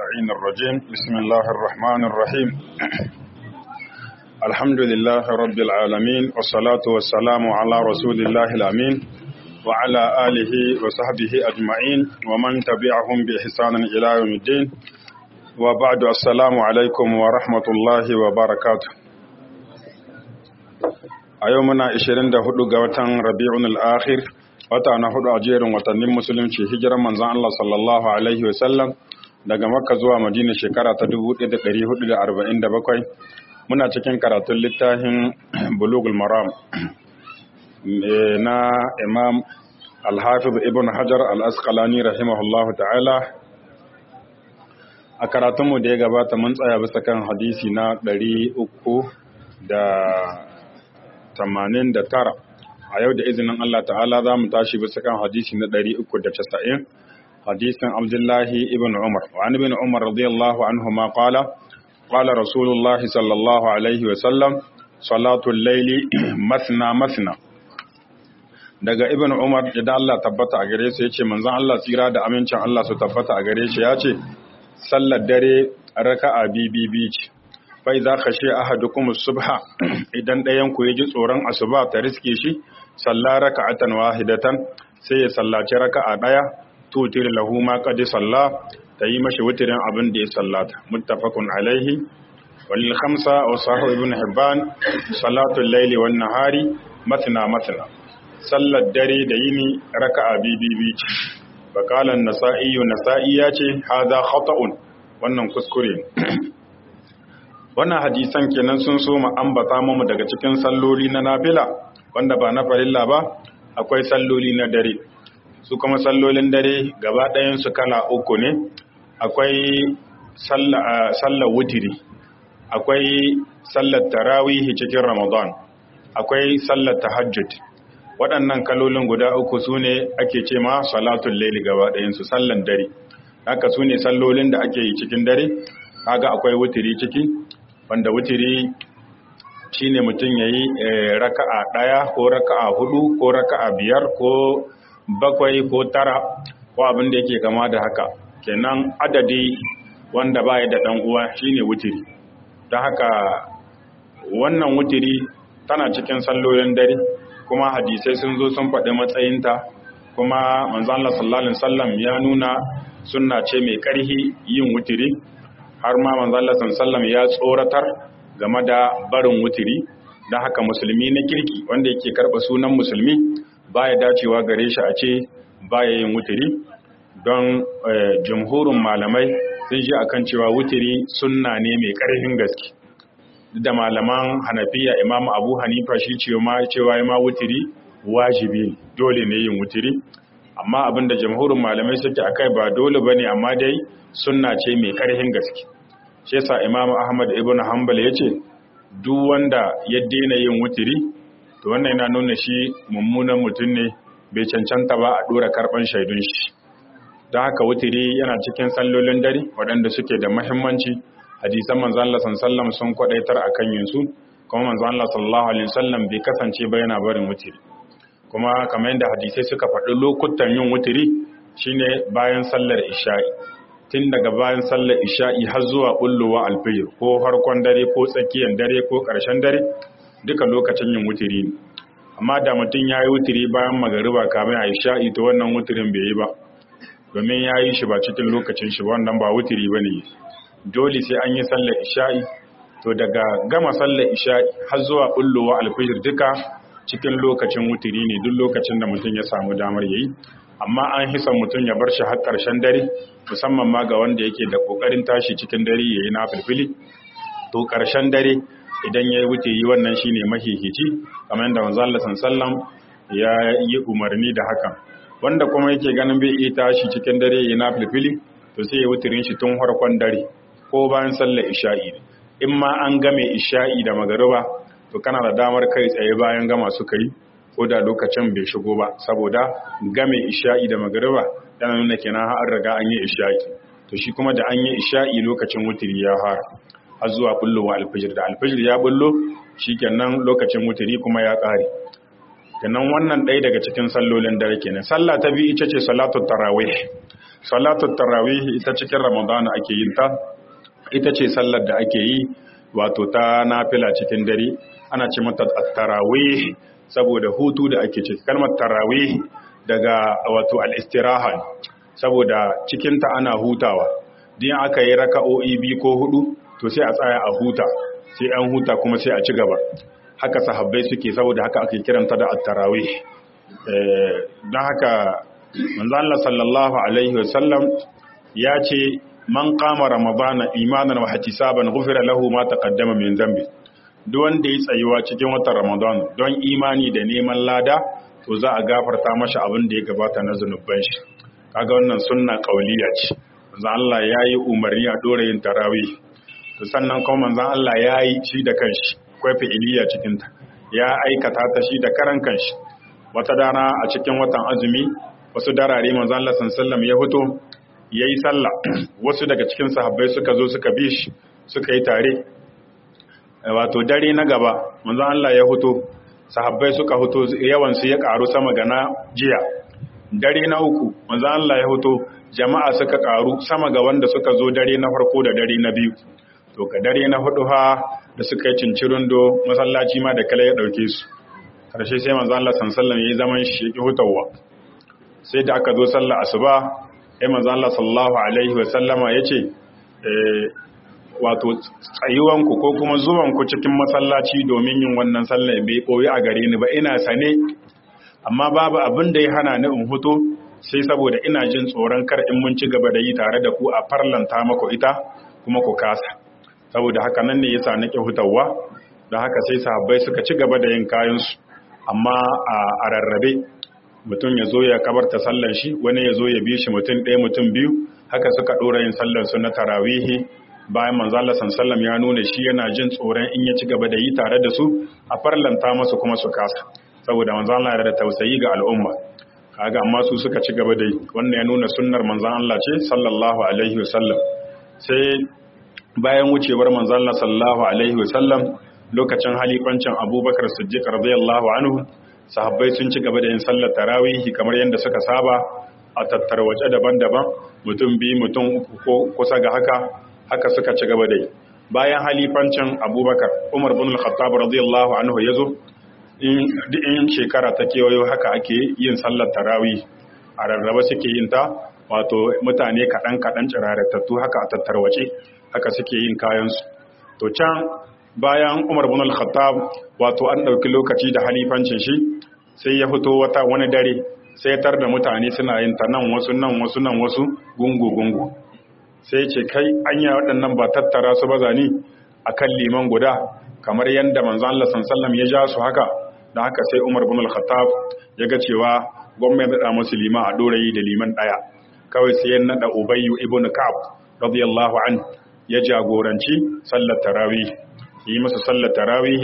اللعين الرجيم بسم الله الرحمن الرحيم الحمد لله رب العالمين والصلاة والسلام على رسول الله الأمين وعلى آله وصحبه أجمعين ومن تبعهم بإحسان إلى يوم الدين وبعد السلام عليكم ورحمة الله وبركاته a yau muna 24 ga watan rabi'un al-akhir wata na hudu a jerin watannin musulunci hijiran manzon Allah sallallahu alaihi wasallam daga makka zuwa madina shekara ta 1447 muna cikin karatun littafin bulugul maram na imam al-hafiz ibn hajar al-asqalani rahimahullahu ta'ala a karatunmu da ya gabata mun tsaya bisa kan hadisi na 300 da tamanin da tara a yau da izinin Allah ta'ala za mu tashi bisa kan hadisi na ɗari uku da casa'in hadisin abdullahi ibn umar wa an ibn umar radiyallahu anhu ma qala qala rasulullah sallallahu alaihi wa sallam salatul laili masna masna daga ibn umar idan Allah tabbata a gare su yace manzon Allah tsira da amincin Allah su tabbata a gare shi yace sallar dare raka'a bibi ce fai za ka she ahadukum subha idan ɗayan ku ji tsoron asuba ta riske shi salla raka'atan wahidatan sai ya sallaci raka'a ɗaya tutir lahu ma qad salla ta yi mashi wutirin abin da ya sallata muttafaqun alaihi walil khamsa wa sahih ibn hibban salatu al-layli wan nahari matna matna sallar dare da yini raka'a bibi ce bakala an-nasa'i nasa'i ya ce hadha khata'un wannan kuskure wannan hadisan kenan sun so mu ambata mu daga cikin salloli na nafila wanda ba na farilla ba akwai salloli na dare su kuma sallolin dare gaba ɗayan su kala uku ne akwai sallar wutiri akwai sallar tarawihi cikin ramadan akwai sallar tahajjud waɗannan kalolin guda uku su ne ake ce ma salatul laili gaba ɗayan su sallan dare haka su ne sallolin da ake yi cikin dare kaga akwai wutiri ciki wanda wutiri shine mutum ya yi raka'a ɗaya ko raka'a hudu ko raka'a biyar ko bakwai ko tara ko abin da yake kama da haka kenan adadi wanda ba da ɗan uwa shine wutiri don haka wannan wutiri tana cikin sallolin dare kuma hadisai sun zo sun faɗi matsayinta kuma manzo Allah sallallahu alaihi wasallam ya nuna sunna ce mai ƙarhi yin wutiri har ma manzon sallam ya tsoratar game da barin wutiri don haka musulmi na kirki wanda yake karɓa sunan musulmi baya dacewa gare shi a ce baya yin wutiri don jumhurin malamai sun ji akan cewa wutiri sunna ne mai ƙarfin gaske da malaman hanafiya imam abu hanifa shi cewa ma wutiri wajibi dole ne yin wutiri amma abinda jamhurin malamai suke akai ba dole bane amma dai sunna ce mai ƙarfin gaske shi yasa imamu ahmad ibn hanbal yace duk wanda ya daina yin wutiri to wannan yana nuna shi mummunan mutum ne bai cancanta ba a dora karban shaidun shi don haka wutiri yana cikin sallolin dare waɗanda suke da muhimmanci hadisan manzo Allah sallallahu sun kwadaitar akan yin su kuma manzo Allah sallallahu alaihi wasallam bai kasance ba yana barin wutiri kuma kamar yadda hadisai suka faɗi lokutan yin wutiri shine bayan sallar isha'i tun daga bayan sallar isha'i har zuwa bullowa alfijir ko farkon dare ko tsakiyar dare ko ƙarshen dare duka lokacin yin wutiri ne amma da mutum ya yi wutiri bayan magariba kamar a isha'i to wannan wutirin bai yi ba domin ya yi shi ba cikin lokacin shi wannan ba wutiri ba ne dole sai an yi sallar isha'i to daga gama sallar isha'i har zuwa bullowa alfijir duka cikin lokacin wutiri ne duk lokacin da mutum ya samu damar yayi amma an hisa mutum ya bar shi har ƙarshen dare musamman ma ga wanda yake da ƙoƙarin tashi cikin dare ya yi na filfili to ƙarshen dare idan ya yi wuce yi wannan shi ne mahihici kamar yadda wanzu Allah sallam ya yi umarni da hakan wanda kuma yake ganin bai iya tashi cikin dare ya yi na filfili to sai ya wutirin shi tun farkon dare ko bayan sallar isha'i in ma an game isha'i da magariba to kana da damar kai tsaye bayan gama suka yi ko da lokacin bai shigo ba saboda game isha'i da magariba yana nuna kenan har riga an yi isha'i to shi kuma da an yi isha'i lokacin wutiri ya fara har zuwa bullowa alfijir da alfijir ya bullo shikenan lokacin wutiri kuma ya kare kenan wannan ɗaya daga cikin sallolin dare kenan sallah ta biyu ita ce salatu tarawih salatu tarawih ita cikin ramadana ake yin ta ita ce sallar da ake yi wato ta nafila cikin dare ana ce mata tarawih saboda hutu da ake ce kalmar tarawih daga wato al-istiraha saboda cikin ta ana hutawa din aka yi raka'o'i biyu ko hudu to sai a tsaya a huta sai an huta kuma sai a ci gaba haka sahabbai suke saboda haka ake kiranta da at-tarawih don haka manzo Allah sallallahu alaihi wasallam ya ce man qama ramadana imanan wa ihtisaban ghufira lahu ma taqaddama min dhanbi duk wanda ya tsayuwa cikin watan ramadan don imani da neman lada to za a gafarta masa abin da ya gabata na zunuban shi kaga wannan sunna kauliya ce manzo Allah yayi umarni a dora yin tarawih to sannan kuma manzo Allah yayi shi da kanshi akwai fi'iliya cikin ta ya aikata ta shi da karan kanshi wata dana a cikin watan azumi wasu darare manzo Allah sallallahu ya fito yayi sallah wasu daga cikin sahabbai suka zo suka bi shi suka yi tare wato dare na gaba manzo Allah ya fito sahabbai suka fito yawan su ya karu sama ga na jiya dare na uku manzo Allah ya fito jama'a suka karu sama ga wanda suka zo dare na farko da dare na biyu to ka dare na hudu ha da suka yi cincirindo masallaci ma da kala ya dauke su karshe sai manzo Allah sallallahu alaihi wasallam yayi zaman shi ya hutawa sai da aka zo sallar asuba sai manzo Allah sallallahu alaihi wasallama yace eh wato tsayuwanku ko kuma zuwanku cikin masallaci domin yin wannan sallar bai koyi a gare ni ba ina sane amma babu abin da ya hana ni in huto sai saboda ina jin tsoron kar in mun ci gaba da yi tare da ku a farlanta maku ita kuma ku kasa saboda haka nan ne yasa nake hutawa da haka sai sahabbai suka ci gaba da yin kayansu amma a rarrabe mutum ya zo ya kabarta sallan shi wani ya zo ya bi shi mutum ɗaya mutum biyu haka suka ɗora yin sallan su na tarawihi bayan manzala sallam ya nuna shi yana jin tsoron in ya ci gaba da yi tare da su a farlanta masu kuma su kasa saboda manzala yana da tausayi ga al'umma kaga amma su suka ci gaba da yi wannan ya nuna sunnar manzan Allah ce sallallahu alaihi wasallam sai bayan wucewar manzan Allah sallallahu alaihi wasallam lokacin halifancin Abubakar Siddiq radiyallahu anhu sahabbai sun ci gaba da yin sallar tarawihi kamar yadda suka saba a tattarwace daban-daban mutum biyu mutum uku ko kusa ga haka haka suka ci gaba da yi bayan halifancin abubakar umar bin al-khattab radiyallahu anhu yazo in shekara ta kewayo haka ake yin sallar tarawih a rarraba suke yin ta wato mutane kaɗan kaɗan ciraratattu haka a tattarwace haka suke yin kayansu to can bayan umar bin al-khattab wato an ɗauki lokaci da halifancin shi sai ya fito wata wani dare sai tar da mutane suna yin ta nan wasu nan wasu nan wasu gungu gungu sai ce kai anya waɗannan ba tattara su ba zani akan liman guda kamar yadda manzon Allah sallallahu ya ja su haka da haka sai Umar bin al-Khattab ya ga cewa gwamnati ya nada musu liman a dorayi da liman daya kawai sai ya nada Ubayy ibn Ka'ab radiyallahu an ya jagoranci sallar tarawih yi masa sallar tarawih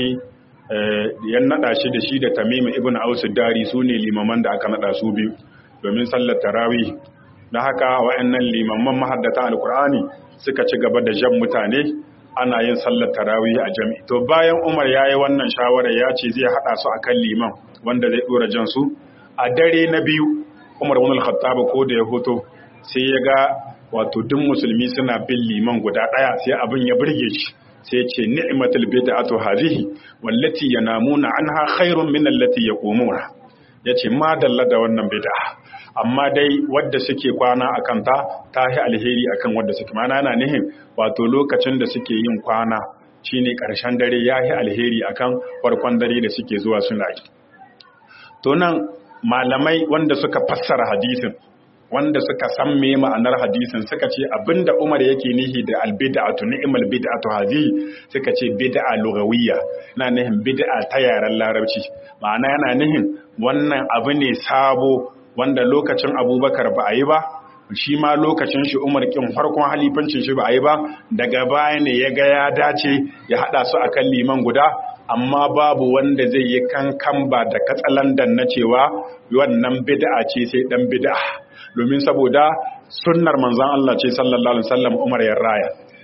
ya nada shi da shi da Tamim ibn Aus dari su ne limaman da aka nada su biyu domin sallar tarawih da haka wa'annan limamman mahaddata alkur'ani suka ci gaba da jan mutane ana yin sallar tarawih a jami'i to bayan Umar yayi wannan shawara ya ce zai hada su akan liman wanda zai dora jan su a dare na biyu Umar ibn al-Khattab ko da ya hoto sai ya ga wato duk musulmi suna bin liman guda daya sai abin ya burge shi sai ya ce ni'matul bid'atu hadhihi wallati yanamuna anha khairun min allati yaqumuna yace ma dalla da wannan bid'a amma dai wadda suke kwana a kanta ta yi alheri akan wadda suke mana yana nihin wato lokacin da suke yin kwana shine ƙarshen dare ya yi alheri akan farkon dare da suke zuwa suna yi to nan malamai wanda suka fassara hadisin wanda suka san me ma'anar hadisin suka ce abinda Umar yake nihi da albid'atu ni'mal bid'atu hazi suka ce bid'a lugawiyya na nihin bid'a ta yaren larabci ma'ana yana nihin wannan abu ne sabo wanda lokacin abubakar ba a yi ba shi ma lokacin shi umar kin farkon halifancin shi ba a yi ba daga baya ne ya ga ya dace ya hada su akan liman guda amma babu wanda zai yi kankan ba da katsalandan na cewa wannan bid'a ce sai dan bid'a domin saboda sunnar manzon Allah ce sallallahu alaihi wasallam Umar ya raya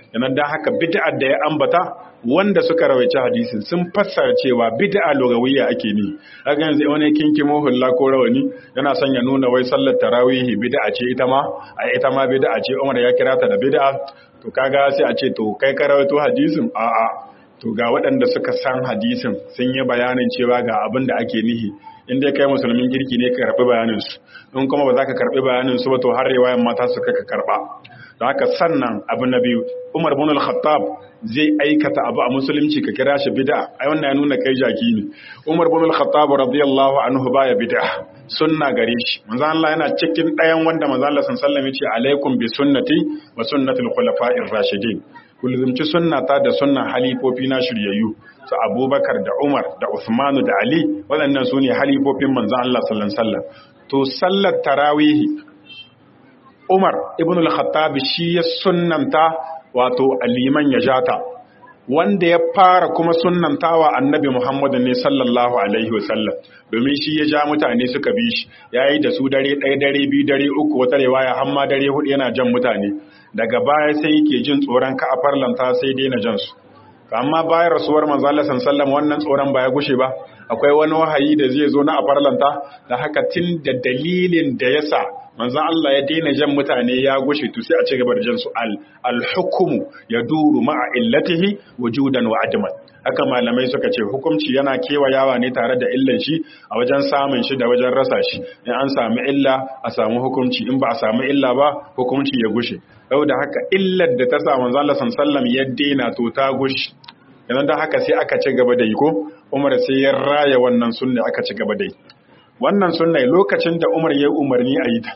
yana da haka bid'ar da ya ambata wanda suka rawaice hadisin sun fassara cewa bid'a lugawiyya ake ni haka yanzu wani kinkimo hulla ko rawani yana son ya nuna wai sallar tarawihi bid'a ce ita ma a ita ma bid'a ce Umar ya kira ta da bid'a to kaga sai a ce to kai ka rawaito hadisin a a to ga waɗanda suka san hadisin sun yi bayanin cewa ga abin da ake nihi in dai kai musulmin kirki ne ka karɓi bayanin su in kuma ba za ka karɓi bayanin su ba to har riwayan mata su ka karɓa da haka sannan abu na biyu Umar bin al-Khattab zai aikata abu a musulunci ka kira shi bid'a ai wannan ya nuna kai jaki ne Umar bin al-Khattab radiyallahu anhu baya bid'a sunna gare shi manzo Allah yana cikin ɗayan wanda manzo Allah sallallahu alaihi wasallam ya ce alaikum bi sunnati wa sunnatil khulafa'ir rashidin kulzumci sunnata da sunnan halifofi na shiryayyu su Abubakar da Umar da Uthman da Ali waɗannan su ne halifofin manzo Allah sallallahu alaihi wasallam to sallar tarawihi Umar ibn al-Khattab shi ya sunnanta wato aliman ya jata wanda ya fara kuma sunnantawa annabi Muhammad ne sallallahu alaihi wasallam domin shi ya ja mutane suka bi shi yayi da su dare ɗaya dare biyu dare uku wata riwaya har ma dare hudu yana jan mutane daga baya sai yake jin tsoron ka a farlanta sai daina jan su amma bayan rasuwar manzo Allah sallallahu wannan tsoron ba ya gushe ba akwai wani wahayi da zai zo na a farlanta da haka tun da dalilin da yasa manzon Allah ya daina jan mutane ya gushe to sai a ci gaba da jan su al al-hukmu yaduru ma'a illatihi wujudan wa adman haka malamai suka ce hukunci yana kewayawa ne tare da illan shi a wajen samun shi da wajen rasa shi in an samu illa a samu hukunci in ba a samu illa ba hukunci ya gushe yau da haka illar da ta sa manzon Allah sallallahu ya daina to ta gushe yanzu da haka sai aka ci gaba da yi ko Umar sai ya raya wannan sunna aka ci gaba da yi wannan sunna lokacin da Umar ya umarni a yi ta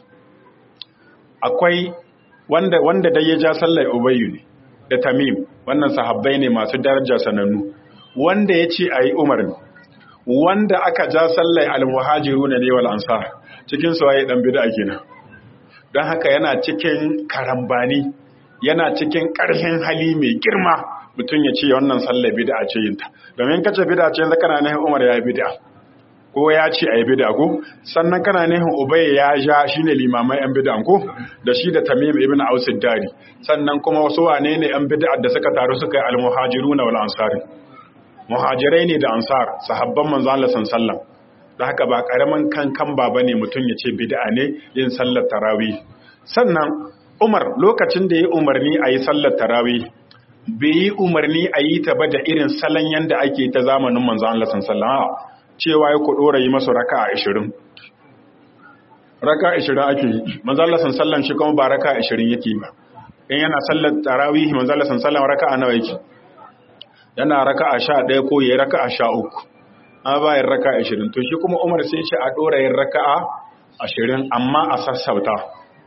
akwai wanda wanda dai ya ja sallar Ubayyu ne da Tamim wannan sahabbai ne masu daraja sanannu wanda ya ce a yi umarni wanda aka ja sallar al-muhajiru ne wal ansar cikin su waye dan bid'a kenan don haka yana cikin karambani yana cikin ƙarfin hali mai girma mutum ya ce wannan sallar bid'a ce yinta domin kace bid'a ce yanzu kana nahin Umar ya bid'a ko ya ce ayi bid'a ko sannan kana nahin Ubay ya ja shine limamai yan bid'a ko da shi da Tamim ibn Aus dari sannan kuma wasu wane ne yan bid'a da suka taru suka yi al-muhajiruna wal ansar muhajirai ne da ansar sahabban manzo Allah sallallahu da haka ba karaman kankan ba bane mutum ya ce bid'a ne yin sallar tarawih sannan Umar lokacin da ya umarni a yi sallar tarawih bai yi umarni a yi ta ba da irin salon yadda ake ta zamanin manzan Allah sallallahu cewa ya ku dora yi masu raka a ashirin raka ashirin ake yi manzan Allah sallallahu shi kuma ba raka ashirin yake ba in yana sallar tarawih manzan Allah sallallahu raka a nawa yake yana raka a sha ɗaya ko ya raka a sha uku an ba yin raka ashirin to shi kuma umar sai ce a ɗora yin raka a ashirin amma a sassauta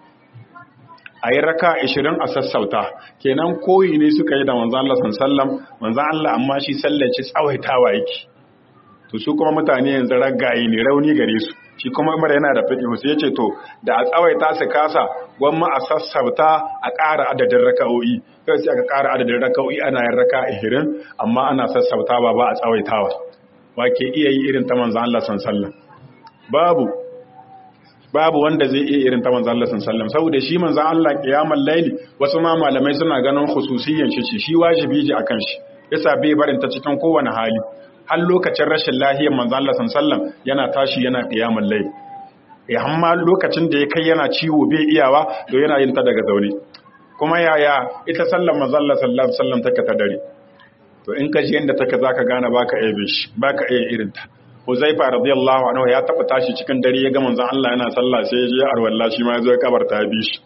a yi raka ashirin a sassauta kenan koyi ne suka yi da manzan Allah sallam manzan Allah amma shi sallaci tsawaitawa yake to su kuma mutane yanzu ragaye ne rauni gare su shi kuma umar yana da fiƙi sai yace to da a tsawaita su kasa gwamma a sassauta a ƙara adadin raka'o'i kai sai aka ƙara adadin raka'o'i ana yin raka ashirin amma ana sassautawa ba a tsawaitawa wa ke iya yi irin ta manzan Allah sallam babu babu wanda zai iya irin ta manzan Allah sallam saboda shi manzan Allah kiyamar laili wasu ma malamai suna ganin khususiyyan shi shi wajibi ji akan shi yasa bai barin ta cikin kowane hali har lokacin rashin lahiyar manzan Allah sallam yana tashi yana kiyamar laili ya amma lokacin da ya kai yana ciwo bai iyawa to yana yin ta daga zaune kuma yaya ita sallar manzan Allah sallallahu alaihi wasallam take ta dare to in ka ji yanda take zaka gane baka iya bishi baka iya irin ta Huzaifa radiyallahu anhu ya taba tashi cikin dare ya ga manzon Allah yana sallah sai ya je arwalla shi ma ya zo ya kabarta bi shi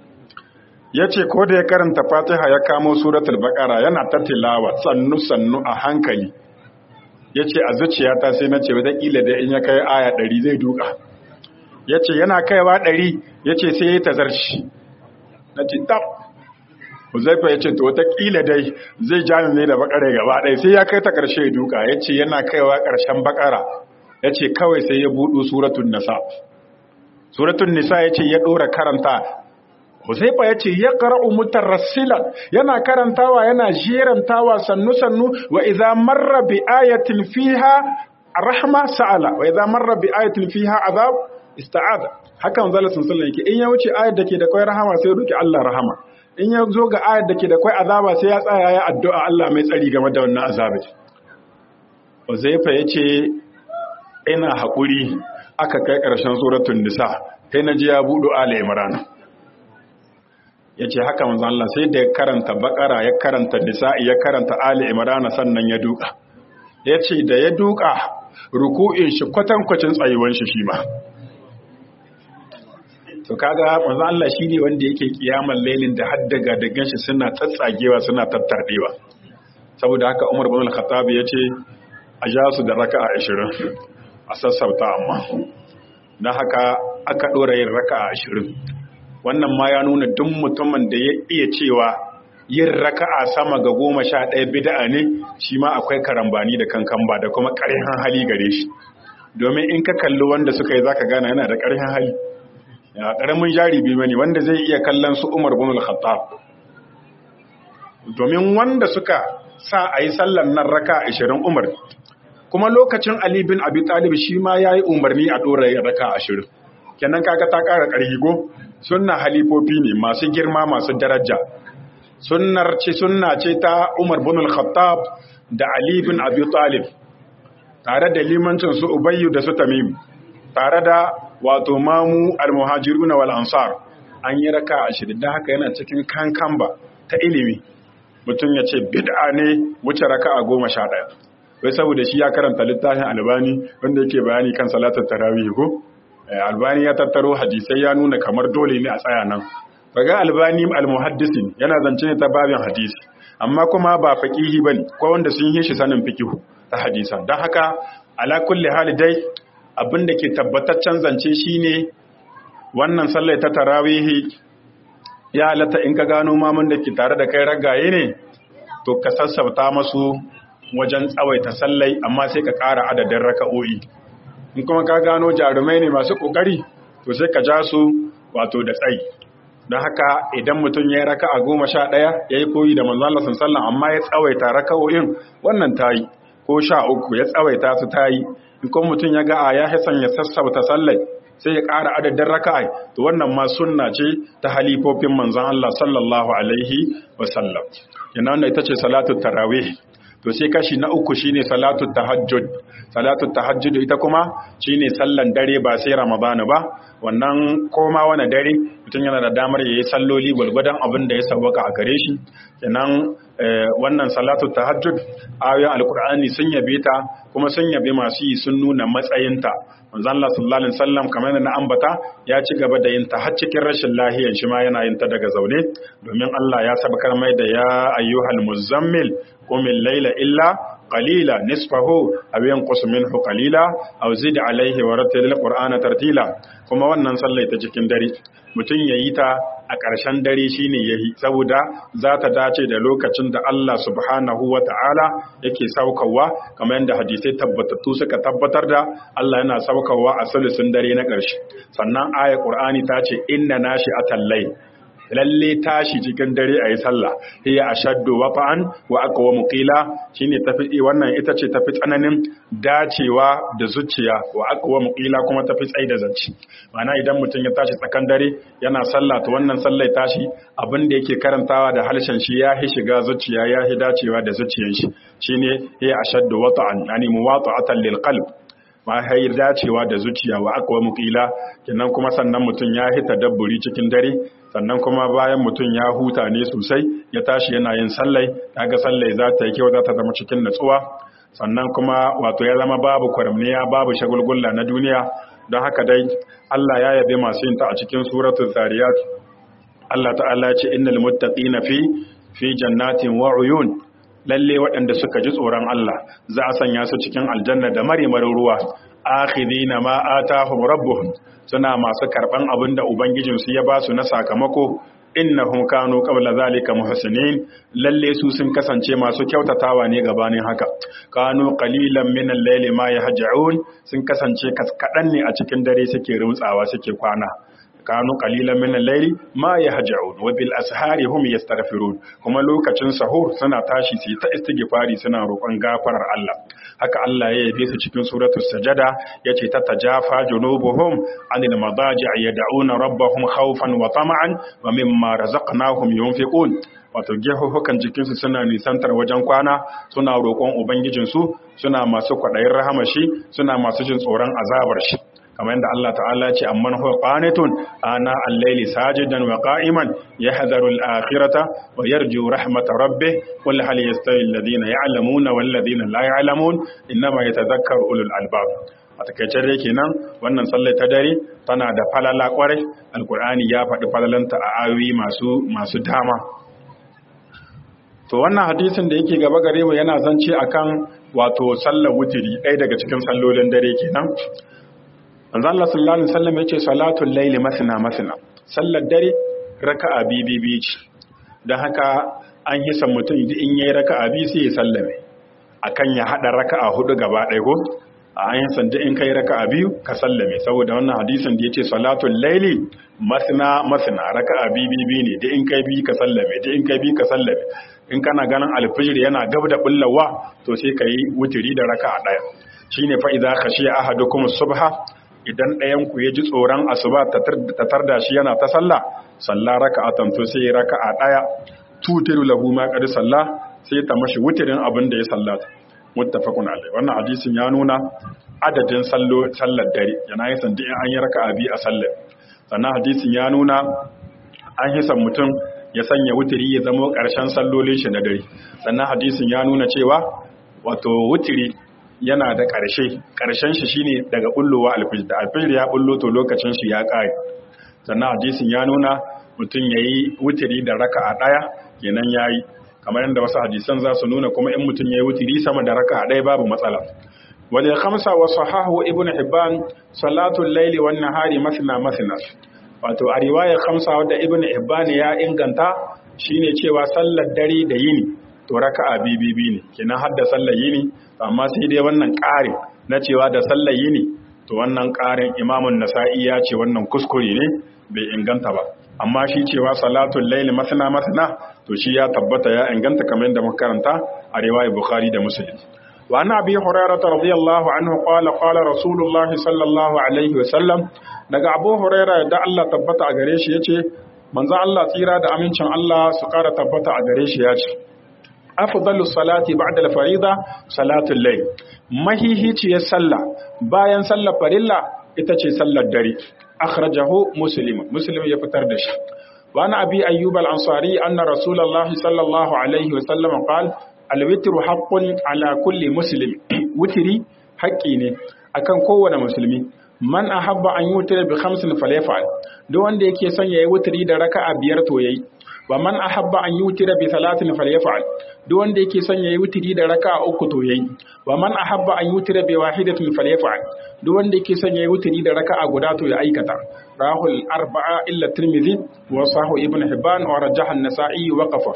yace ko da ya karanta Fatiha ya kamo suratul Baqara yana ta tilawa sannu sannu a hankali yace a zuciyata sai na ce wata kila da in ya kai aya 100 zai duka yace yana kaiwa 100 yace sai ya tazarci nace tab Huzaifa ya ce, To, wataƙila dai zai jami ne da bakare gaba ɗaya sai ya kai ta ƙarshe duka, ya ce yana kaiwa ƙarshen bakara, ya ce kawai sai ya buɗu suratun nisa. Suratun nisa ya ce ya ɗora karanta. Huzaifa ya ce, Ya ƙara'u mutar rasilan, yana karantawa yana jerantawa sannu-sannu wa iza marra bi ayatin fiha rahma sa'ala, wa iza marra bi ayatin fiha azab ista'ada. Hakan zala sun sallan yake, in ya wuce ayat da ke da kwai rahama sai roki Allah rahama. in ya zo ga ayar da ke da kwai azaba sai ya tsaya ya addu'a Allah mai tsari game da wannan azabai Uzaifa ya ce ina haƙuri aka kai ƙarshen suratun nisa sai na ji ya buɗo ala imran ya ce haka manzo Allah sai da ya karanta bakara ya karanta nisa'i ya karanta ala imran sannan ya duka ya ce da ya duka ruku'in shi kwatankwacin tsayuwan shi shi ma to kaga manzo Allah shine wanda yake kiyamar lailin da haddaga da ganshi suna tsatsagewa suna tattardewa saboda haka Umar bin Al-Khattab yace a ja su da raka'a 20 a sassauta amma dan haka aka dora yin raka'a 20 wannan ma ya nuna duk mutumin da ya iya cewa yin raka'a sama ga goma sha ɗaya bid'a ne shi ma akwai karambani da kankan ba da kuma ƙarfin hali gare shi domin in ka kalli wanda suka yi zaka gane yana da ƙarfin hali ya ƙaramin jaribi bane wanda zai iya kallon su Umar bin Al-Khattab domin wanda suka sa a yi sallar nan raka 20 Umar kuma lokacin Ali bin Abi Talib shi ma yayi umarni a dora raka 20 kenan kaga ta ƙara ƙarfi go sunna halifofi ne masu girma masu daraja sunnar ce sunna ce ta Umar bin Al-Khattab da Ali bin Abi Talib tare da limancin su Ubayyu da su Tamim tare da wato mamu al-muhajiruna wal ansar an yi raka ashirin da haka yana cikin kankamba ta ilimi mutum ya ce bid'a ne wuce raka a goma sha ɗaya wai saboda shi ya karanta littafin albani wanda yake bayani kan salatar tarawih ko albani ya tattaro hadisai ya nuna kamar dole ne a tsaya nan baga albani al-muhaddisin yana zance ne ta babin hadisi amma kuma ba faqihi bane ko wanda sun yi shi sanin fiqh ta hadisan dan haka ala kulli hali dai abin da ke tabbataccen zance shine wannan sallai ta tarawihi ya halatta in ka gano mamun da ke tare da kai ragaye ne to ka sassauta masu wajen tsawaita sallai amma sai ka ƙara adadin raka'o'i in kuma ka gano jarumai ne masu ƙoƙari to sai ka ja su wato da tsayi don haka idan mutum ya yi raka a goma sha ɗaya ya yi koyi da manzon Allah sallan amma ya tsawaita raka'o'in wannan ta yi ko sha uku ya tsawaita su ta yi in kuma mutum ya ga a ya hasan ya sassauta sallai sai ya ƙara adadin raka'a to wannan ma sunna ce ta halifofin manzon Allah sallallahu alaihi wa sallam yana wannan ita ce salatu tarawih to sai kashi na uku shine salatu tahajjud salatu tahajjud ita kuma shine sallan dare ba sai ramadana ba wannan koma wani dare mutum yana da damar yayi salloli gulgudan abin da ya sawwaka a gare shi kenan wannan salatu tahajjud ayoyin alkur'ani sun yabe ta kuma sun yabe masu yi sun nuna matsayinta manzon Allah sallallahu alaihi wasallam kamar na ambata ya ci gaba da yin ta har cikin rashin lahiyar shi ma yana yin ta daga zaune domin Allah ya sabakar mai da ya ayyuhal muzammil qum al-layla illa qalila nisfahu aw yanqus minhu qalila aw zid alayhi wa rattil al-qur'ana tartila kuma wannan sallai ta cikin dare mutum yayi ta a ƙarshen dare shine yayi saboda za ta dace da lokacin da Allah subhanahu wa ta'ala yake saukawa kamar yadda hadisai tabbatattu suka tabbatar da Allah yana saukawa a sulusun dare na ƙarshe sannan aya Qur'ani ta ce inna nashi atallai lalle tashi cikin dare a yi sallah hiya ashaddu wafa'an wa aqwa muqila shine tafi wannan ita ce tafi tsananin dacewa da zuciya wa aqwa muqila kuma tafi tsai da zanci ma'ana idan mutum ya tashi tsakan dare yana sallah to wannan sallah tashi abin da yake karantawa da halshen shi ya hi shiga zuciya ya hi dacewa da zuciyar shi shine hiya ashaddu wata'an yani muwata'atan lil qalb ma hai dacewa da zuciya wa aqwa muqila kenan kuma sannan mutum ya hita dabburi cikin dare sannan kuma bayan mutum ya huta ne sosai ya tashi yana yin sallai kaga sallai za ta yi kyau za ta zama cikin natsuwa sannan kuma wato ya zama babu kwaramniya babu shagulgulla na duniya don haka dai Allah ya yabe masu yin ta a cikin suratul zariyat Allah ta'ala ya ce innal muttaqina fi fi jannatin wa uyun lalle waɗanda suka ji tsoron Allah za a sanya su cikin aljanna da marimarin ruwa akhidina ma atahum rabbuhum suna masu karban abin da ubangijin su ya ba su na sakamako innahum kanu qabla zalika muhsinin lalle su sun kasance masu kyautatawa ne gabanin haka kanu qalilan min al-layli ma yahja'un sun kasance kaskadan ne a cikin dare suke rumtsawa suke kwana kanu qalilan min al-layli ma yahja'un wa bil ashari hum yastaghfirun kuma lokacin sahur suna tashi su ta istighfari suna roƙon gafarar Allah haka Allah ya yabe su cikin suratul sajada yace tatajafa junubuhum anil madaji'i yad'una rabbahum khawfan wa tama'an wa mimma razaqnahum yunfiqun wato gehuhukan jikinsu suna nisantar wajen kwana suna roƙon ubangijinsu suna masu kwaɗayin rahamashi suna masu jin tsoron azabar shi kamar yadda Allah ta'ala ce amman huwa qanitun ana al-layli sajidan wa qa'iman yahdharu al-akhirata wa yarju rahmata rabbih qul hal yastawi alladhina ya'lamuna wal ladina la ya'lamun innama yatadhakkaru ulul albab a takaicen dai kenan wannan sallar ta dare tana da falala kwarai alkur'ani ya faɗi falalanta a ayoyi masu masu dama to wannan hadisin da yake gaba gare mu yana zance akan wato sallar wutiri ɗaya daga cikin sallolin dare kenan manzo Allah sallallahu alaihi wasallam yace salatul layli masna masna sallar dare raka'a bibi ce dan haka an yi san mutum in yayi raka'a bi sai ya sallame akan ya hada raka'a hudu gaba ɗaya ko a an san da in kai raka'a biyu ka sallame saboda wannan hadisin da yace salatul layli masna masna raka'a bibi ne da in kai bi ka sallame da in kai bi ka sallame in kana ganin alfijir yana gab da bullawa to sai ka yi wutiri da raka a ɗaya shi ne fa'iza ka shi ahadu kuma subha idan ɗayanku ya ji tsoron asuba ta tarda shi yana ta sallah sallah raka a tanto sai raka a ɗaya tutiru lahu ma ƙari sallah sai ta mashi wutirin abin da ya sallata muttafaqun alai wannan hadisin ya nuna adadin sallar dare yana yi sandi in an yi raka a biyu a sallar sannan hadisin ya nuna an hisan mutum ya sanya wutiri ya zama ƙarshen sallolin shi na dare sannan hadisin ya nuna cewa wato wutiri yana da ƙarshe ƙarshen shi shine daga bullowa alfijir da alfijir ya bullo to lokacin shi ya ƙare sannan hadisin ya nuna mutum ya yi wutiri da raka a ɗaya kenan ya yi kamar yadda wasu hadisan za su nuna kuma in mutum ya yi wutiri sama da raka a ɗaya babu matsala wal khamsa wa sahahu ibn hibban salatul layli wan nahari masna masna wato a riwayar khamsa wadda ibn hibban ya inganta shine cewa sallar dare da yini to raka'a bibibi ne kenan har da sallar yini amma sai dai wannan ƙarin na cewa da sallar yini to wannan ƙarin imamun nasa'i ya ce wannan kuskure ne bai inganta ba amma shi cewa salatul layli masana masana to shi ya tabbata ya inganta kamar yadda muka karanta a riwayar bukhari da muslim وعن أبي هريرة رضي الله عنه قال قال رسول الله صلى الله عليه وسلم daga Abu Huraira da Allah tabbata a gare shi yace manzo Allah tsira da amincin Allah su ƙara tabbata a gare shi yace afdalu salati ba'da al-farida salatul layl mahihiciyar sallah bayan sallar farilla ita ce sallar dare akhrajahu muslim muslim ya fitar da shi wa ana abi ayyub al-ansari anna rasulullahi sallallahu alaihi wa sallam qala alwitru haqqun ala kulli muslim witri haƙƙi ne akan kowane musulmi man ahabba an yutira bi khamsin falyafal duk wanda yake son yayi witri da raka'a biyar to yayi wa man ahabba an yutira bi salatin falyafal duk wanda yake son yayi witri da raka'a uku to yayi wa man ahabba an yutira bi wahidatin falyafal duk wanda yake son yayi witri da raka'a guda to ya aikata rahul arba'a illa tirmidhi wa sahu ibn hibban wa rajaha an-nasa'i wa qafaf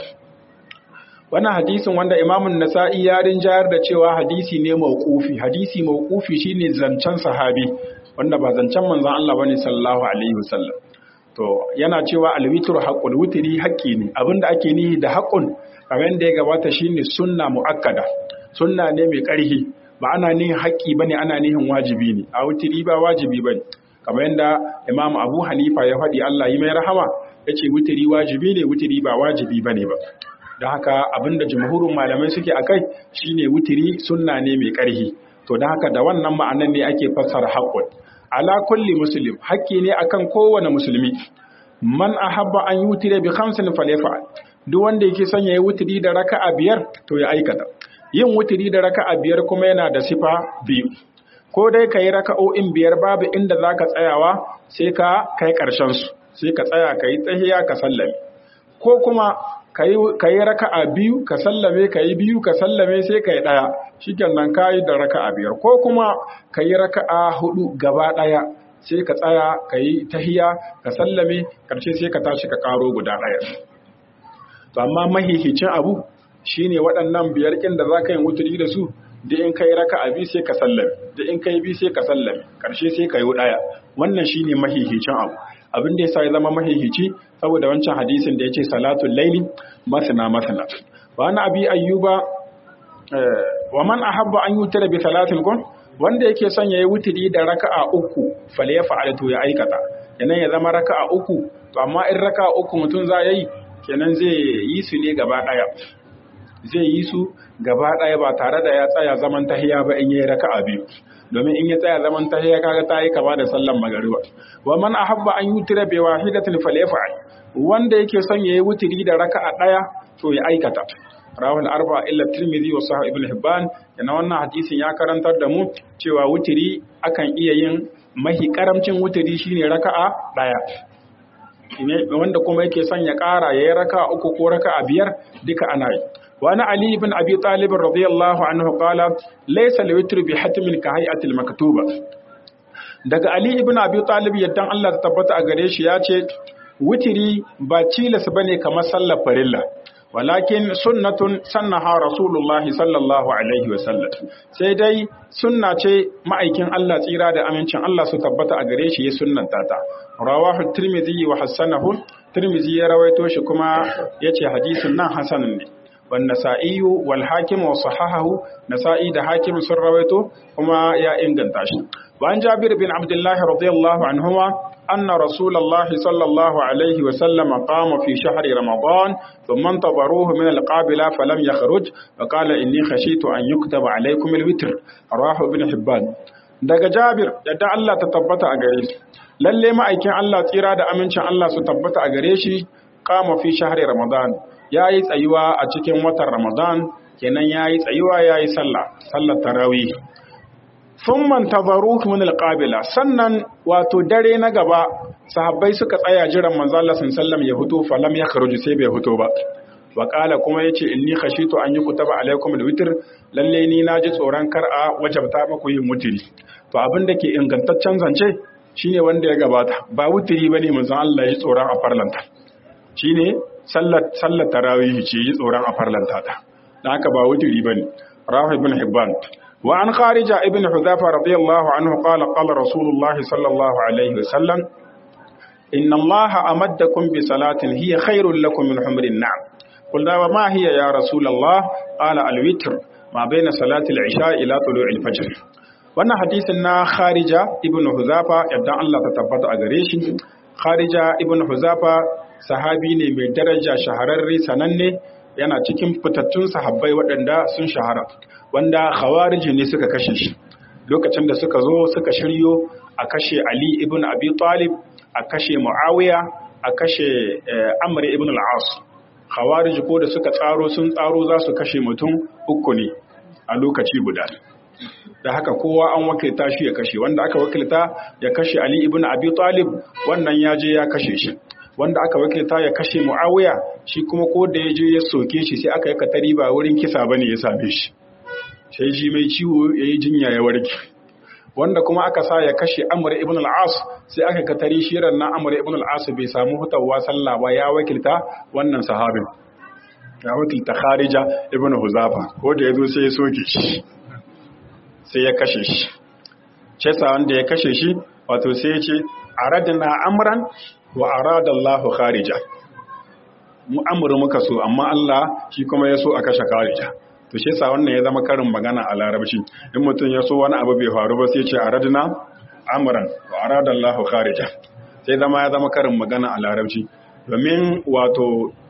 wannan hadisin wanda imamun nasa'i ya rinjayar da cewa hadisi ne mawqufi hadisi mawqufi shine zancen sahabi wanda ba zancen manzon Allah bane sallallahu alaihi wasallam to yana cewa alwitru haqqul witri haqqi ne abinda ake nihi da haqqun kamar yadda ya gabata shine sunna muakkada sunna ne mai ƙarfi ba ana nihin haƙƙi bane ana nihin wajibi ne a witri ba wajibi bane kamar yadda imam abu hanifa ya faɗi Allah yi mai rahama yace witri wajibi ne witri ba wajibi bane ba da haka abinda jumhurin malamai suke akai shine wutiri sunna ne mai ƙarhi to da haka da wannan ma'anan ne ake fassara haqqun ala kulli muslim haƙƙi ne akan kowane musulmi man ahabba an yutire bi khamsin falyafa'al duk wanda yake son yayi wutiri da raka'a biyar to ya aikata yin wutiri da raka'a biyar kuma yana da sifa biyu ko dai kai raka'o'in biyar babu inda zaka tsayawa sai ka kai ƙarshen su sai ka tsaya kai tsahiya ka sallame ko kuma ka yi raka'a biyu ka sallame ka yi biyu ka sallame sai ka yi ɗaya shi nan ka yi da raka'a biyar ko kuma ka yi raka'a hudu gaba ɗaya sai ka tsaya ka yi tahiya ka sallame ƙarshe sai ka tashi ka ƙaro guda ɗaya to amma mahihicin abu shine waɗannan biyar ƙin da za ka yi wuturi da su da in ka yi raka'a biyu sai ka sallame da in ka yi biyu sai ka sallame ƙarshe sai ka yi ɗaya wannan shine mahihicin abu abin da yasa ya zama mahihici saboda wancan hadisin da yace salatul laili masna masna wa ana abi ayyuba wa man ahabba an yutira bi salatin kun wanda yake son yayi wutiri da raka'a uku fal ya fa'alatu ya aikata kenan ya zama raka'a uku to amma in raka'a uku mutum za yayi kenan zai yi su ne gaba daya zai yi su gaba ɗaya ba tare da ya tsaya zaman tahiya ba in yi raka'a biyu domin in ya tsaya zaman tahiya kaga ta yi kama da sallan magariba wa man ahabba an yutira bi wahidatin falyaf'al wanda yake son yayi wutiri da raka'a ɗaya to ya aikata rawal arba illa tirmidhi wa sahih ibn hibban yana wannan hadisin ya karantar da mu cewa wutiri akan iya yin mahi karamcin wutiri shine raka'a ɗaya wanda kuma yake son ya ƙara yayi raka'a uku ko raka'a biyar duka ana yi وأنا علي بن أبي طالب رضي الله عنه قال ليس الوتر بحتم كهيئة المكتوبة daga Ali ibn Abi Talib yaddan Allah ta tabbata a gare shi ya ce witiri ba cilas bane kamar sallar farilla walakin sunnatun sannaha rasulullahi sallallahu alaihi wa sallam sai dai sunna ce ma'aikin Allah tsira da amincin Allah su tabbata a gare shi ya sunnanta ta rawahu tirmidhi wa hasanahu tirmidhi ya rawaito shi kuma yace hadisin nan hasanun ne والنسائي والحاكم وصححه نسائي ده حاكم سن رويته وما يا انغنتا شي وعن جابر بن عبد الله رضي الله عنهما أن رسول الله صلى الله عليه وسلم قام في شهر رمضان ثم انتظروه من القابلة فلم يخرج وقال إني خشيت أن يكتب عليكم الوتر رواه ابن حبان daga Jabir yadda Allah ta tabbata a gare shi lalle ma'aikin Allah tsira da amincin Allah su tabbata a gare shi kama fi shahri Ramadan ya yi tsayuwa a cikin watan Ramadan kenan ya yi tsayuwa ya yi sallah sallar tarawih sun mantazaru min alqabila sannan wato dare na gaba sahabbai suka tsaya jiran manzo Allah sallallahu ya fito falam ya kharuju sai bai fito ba wa qala kuma yace inni khashitu an yukutaba alaikum alwitr lalle ni naji tsoron kar a wajabta muku yin mutiri to abin da ke ingantaccen zance shine wanda ya gabata ba wutiri bane manzo Allah ya tsoron a farlanta shine sallar sallar tarawih ce yi tsoron a farlanta ta dan haka ba wutiri bane rawi ibn hibban wa an kharija ibn hudhafa radiyallahu anhu qala qala rasulullah sallallahu alaihi wasallam inna allaha amaddakum bi salatin hiya khairul lakum min humrin na'am قلنا وما هي يا رسول الله قال الوتر ما بين صلاة العشاء إلى طلوع الفجر wannan hadisin na kharija ibn huzafa yadda Allah ta tabbata a gare shi kharija ibn huzafa sahabi ne mai daraja shahararre sananne yana cikin fitattun sahabbai waɗanda sun shahara wanda khawariji ne suka kashe shi lokacin da suka zo suka shiryo a kashe ali ibn abi talib a kashe muawiya a kashe amr ibn al-as khawariji ko da suka tsaro sun tsaro za su kashe mutum uku ne a lokaci guda da haka kowa an wakilta shi ya kashe wanda aka wakilta ya kashe Ali ibn Abi Talib wannan ya je ya kashe shi wanda aka wakilta ya kashe Muawiya shi kuma ko da ya je ya soke shi sai aka yi katari ba wurin kisa bane ya same shi sai ji mai ciwo yayi jinya ya warke wanda kuma aka sa ya kashe Amr ibn al-As sai aka katari shi ran nan Amr ibn al-As bai samu hutawa sallah ba ya wakilta wannan sahabin ya wakilta Kharija ibn Huzafa ko da yazo sai ya soke shi sai ya kashe shi cesa wanda ya kashe shi wato sai ya ce aradna amran wa arada Allah kharija mu amuru muka so amma Allah shi kuma ya so a kashe kharija to shi yasa wannan ya zama karin magana a larabci in mutum ya so wani abu bai faru ba sai ya ce aradna amran wa arada Allah kharija sai zama ya zama karin magana a larabci domin wato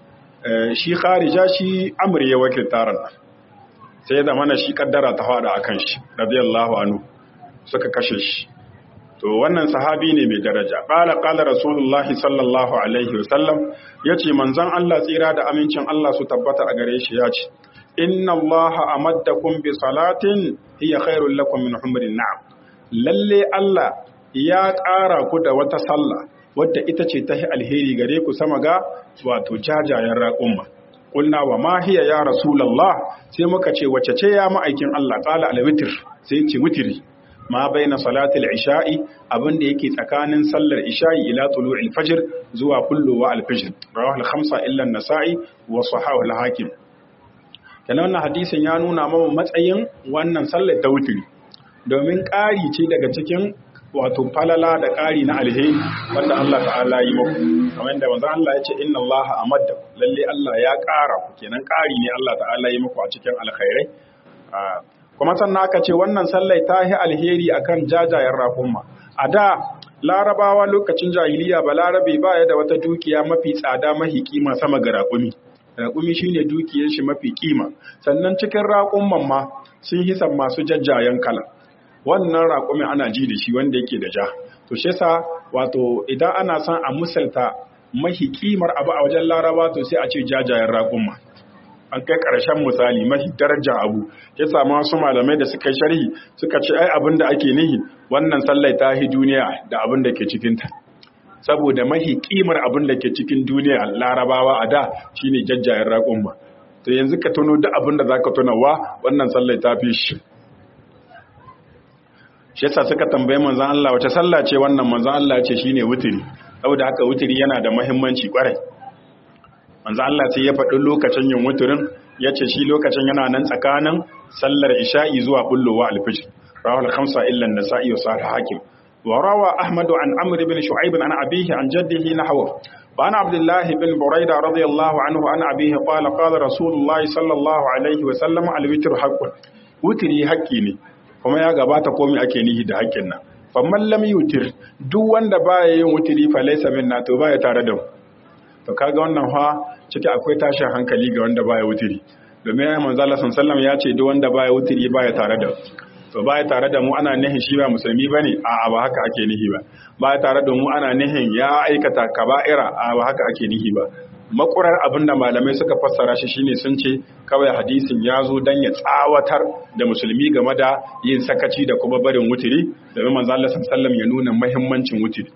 shi kharija shi amr ya wakilta ran sai da mana shi kaddara ta fada akan shi radiyallahu anhu suka kashe shi to wannan sahabi ne mai daraja qala qala rasulullahi sallallahu alaihi wasallam yace manzon Allah tsira da amincin Allah su tabbata a gare shi yace inna allaha amaddakum bi salatin hiya khairul lakum min humrin na'am lalle Allah ya ƙara ku da wata sallah wadda ita ce ta alheri gare ku sama ga wato jajayen raƙumma kulna wa ma hiya ya rasulullah sai muka ce wace ce ya ma'aikin Allah qala al-witr sai ce witri ma baina salatil isha'i abinda yake tsakanin sallar isha'i ila tulu'il fajr zuwa kulluwa al-fajr rawahu al-khamsa illa an-nasa'i wa sahahu al-hakim kana wannan hadisin ya nuna mana matsayin wannan sallar ta witri domin ƙari ce daga cikin wato falala da ƙari na alheri wanda Allah ta'ala yi muku kamar yadda manzo Allah ya ce inna Allah amadda lalle Allah ya ƙara ku kenan ƙari ne Allah ta'ala yi muku a cikin alkhairai kuma sannan aka ce wannan sallai ta yi alheri akan jajayen raƙumma a da larabawa lokacin jahiliya ba larabe ba ya da wata dukiya mafi tsada mahi kima sama ga raƙumi raƙumi shine dukiyar shi mafi kima sannan cikin raƙumman ma sun hisan masu jajjayen kala wannan raƙumi ana ji da shi wanda yake da ja to shi yasa wato idan ana son a musalta mahi kimar abu a wajen laraba to sai a ce jajayen raƙumma an kai ƙarshen misali mafi daraja abu ya samu wasu malamai da suka sharhi suka ce ai abin da ake nihi wannan sallai ta hi duniya da abin da ke cikinta saboda mahi kimar abin da ke cikin duniya larabawa a da shine jajjayen raƙon ba to yanzu ka tuno duk abin da za ka tunawa wannan sallai ta fi shi shi yasa suka tambayi manzon Allah wace sallah ce wannan manzon Allah ce shine wutiri saboda haka wutiri yana da muhimmanci kwarai manzo Allah sai ya faɗi lokacin yin wuturin ya ce shi lokacin yana nan tsakanin sallar isha'i zuwa bullowa alfijir rawal khamsa illa an-nasa'i wa sahih hakim wa rawa ahmad an amr ibn shu'aib an abihi an jaddihi nahwa wa an abdullah ibn burayda radiyallahu anhu an abihi qala qala rasulullah sallallahu alaihi wa sallam al-witr haqqun wutri haqqi ne kuma ya gabata komai ake nihi da haƙƙin nan famman lam yutir duk wanda baya yin wutri fa laysa minna to baya tare da mu to kaga wannan fa ciki akwai tashin hankali ga wanda baya wutiri domin ya manzo Allah sallallahu ya ce duk wanda baya wutiri baya tare da to baya tare da mu ana nihin shi ba musulmi bane a ba haka ake nihi ba baya tare da mu ana nihin ya aikata kaba'ira a ba haka ake nihi ba makurar abinda malamai suka fassara shi shine sun ce kawai hadisin ya zo dan ya tsawatar da musulmi game da yin sakaci da kuma barin wutiri domin manzo Allah sallallahu ya nuna muhimmancin wutiri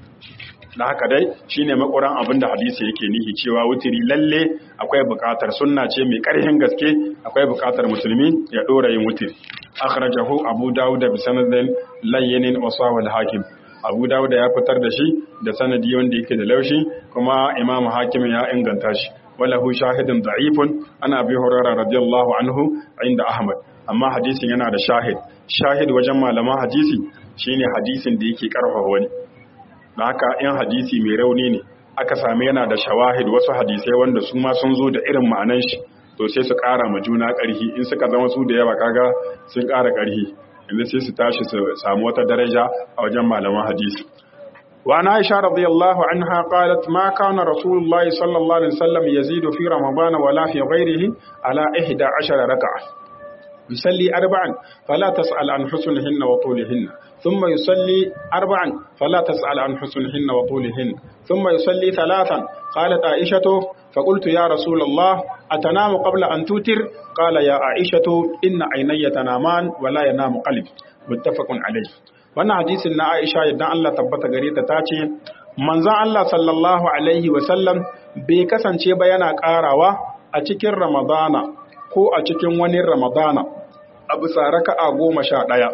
da haka dai shine makuran abin da hadisi yake nihi cewa wutiri lalle akwai bukatar sunna ce mai karhin gaske akwai bukatar musulmi ya dora yin wutiri akhrajahu abu dawud bi sanadin layyin wa sawal hakim abu dawud ya fitar da shi da sanadi wanda yake da laushi kuma imam hakim ya inganta shi walahu shahidun da'ifun ana bi hurairah radiyallahu anhu inda ahmad amma hadisin yana da shahid shahid wajen malaman hadisi shine hadisin da yake karfafa wani da haka in hadisi mai rauni ne aka same yana da shawahid wasu hadisai wanda su ma sun zo da irin ma'anan shi to sai su ƙara ma juna ƙarfi in suka zama su da yawa kaga sun ƙara ƙarfi inda sai su tashi su samu wata daraja a wajen malaman hadisi wa na aisha radiyallahu anha qalat ma kana rasulullah sallallahu alaihi wasallam yazidu fi ramadan wala fi ghairihi ala 11 rak'a يصلي أربعا فلا تسأل عن حسنهن وطولهن ثم يصلي أربعا فلا تسأل عن حسنهن وطولهن ثم يصلي ثلاثا قالت عائشة فقلت يا رسول الله أتنام قبل أن توتر قال يا عائشة إن عيني تنامان ولا ينام قلبي متفق عليه wannan hadisin na Aisha idan Allah tabbata gare ta tace manzon Allah sallallahu alaihi wa sallam bai kasance ba yana karawa a cikin Ramadana ko a cikin wani Ramadana a bisa raka'a goma sha ɗaya.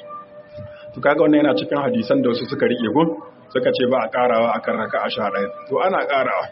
To kaga wannan yana cikin hadisan da wasu suka riƙe gun suka ce ba a ƙarawa akan raka'a sha ɗaya. To ana ƙarawa.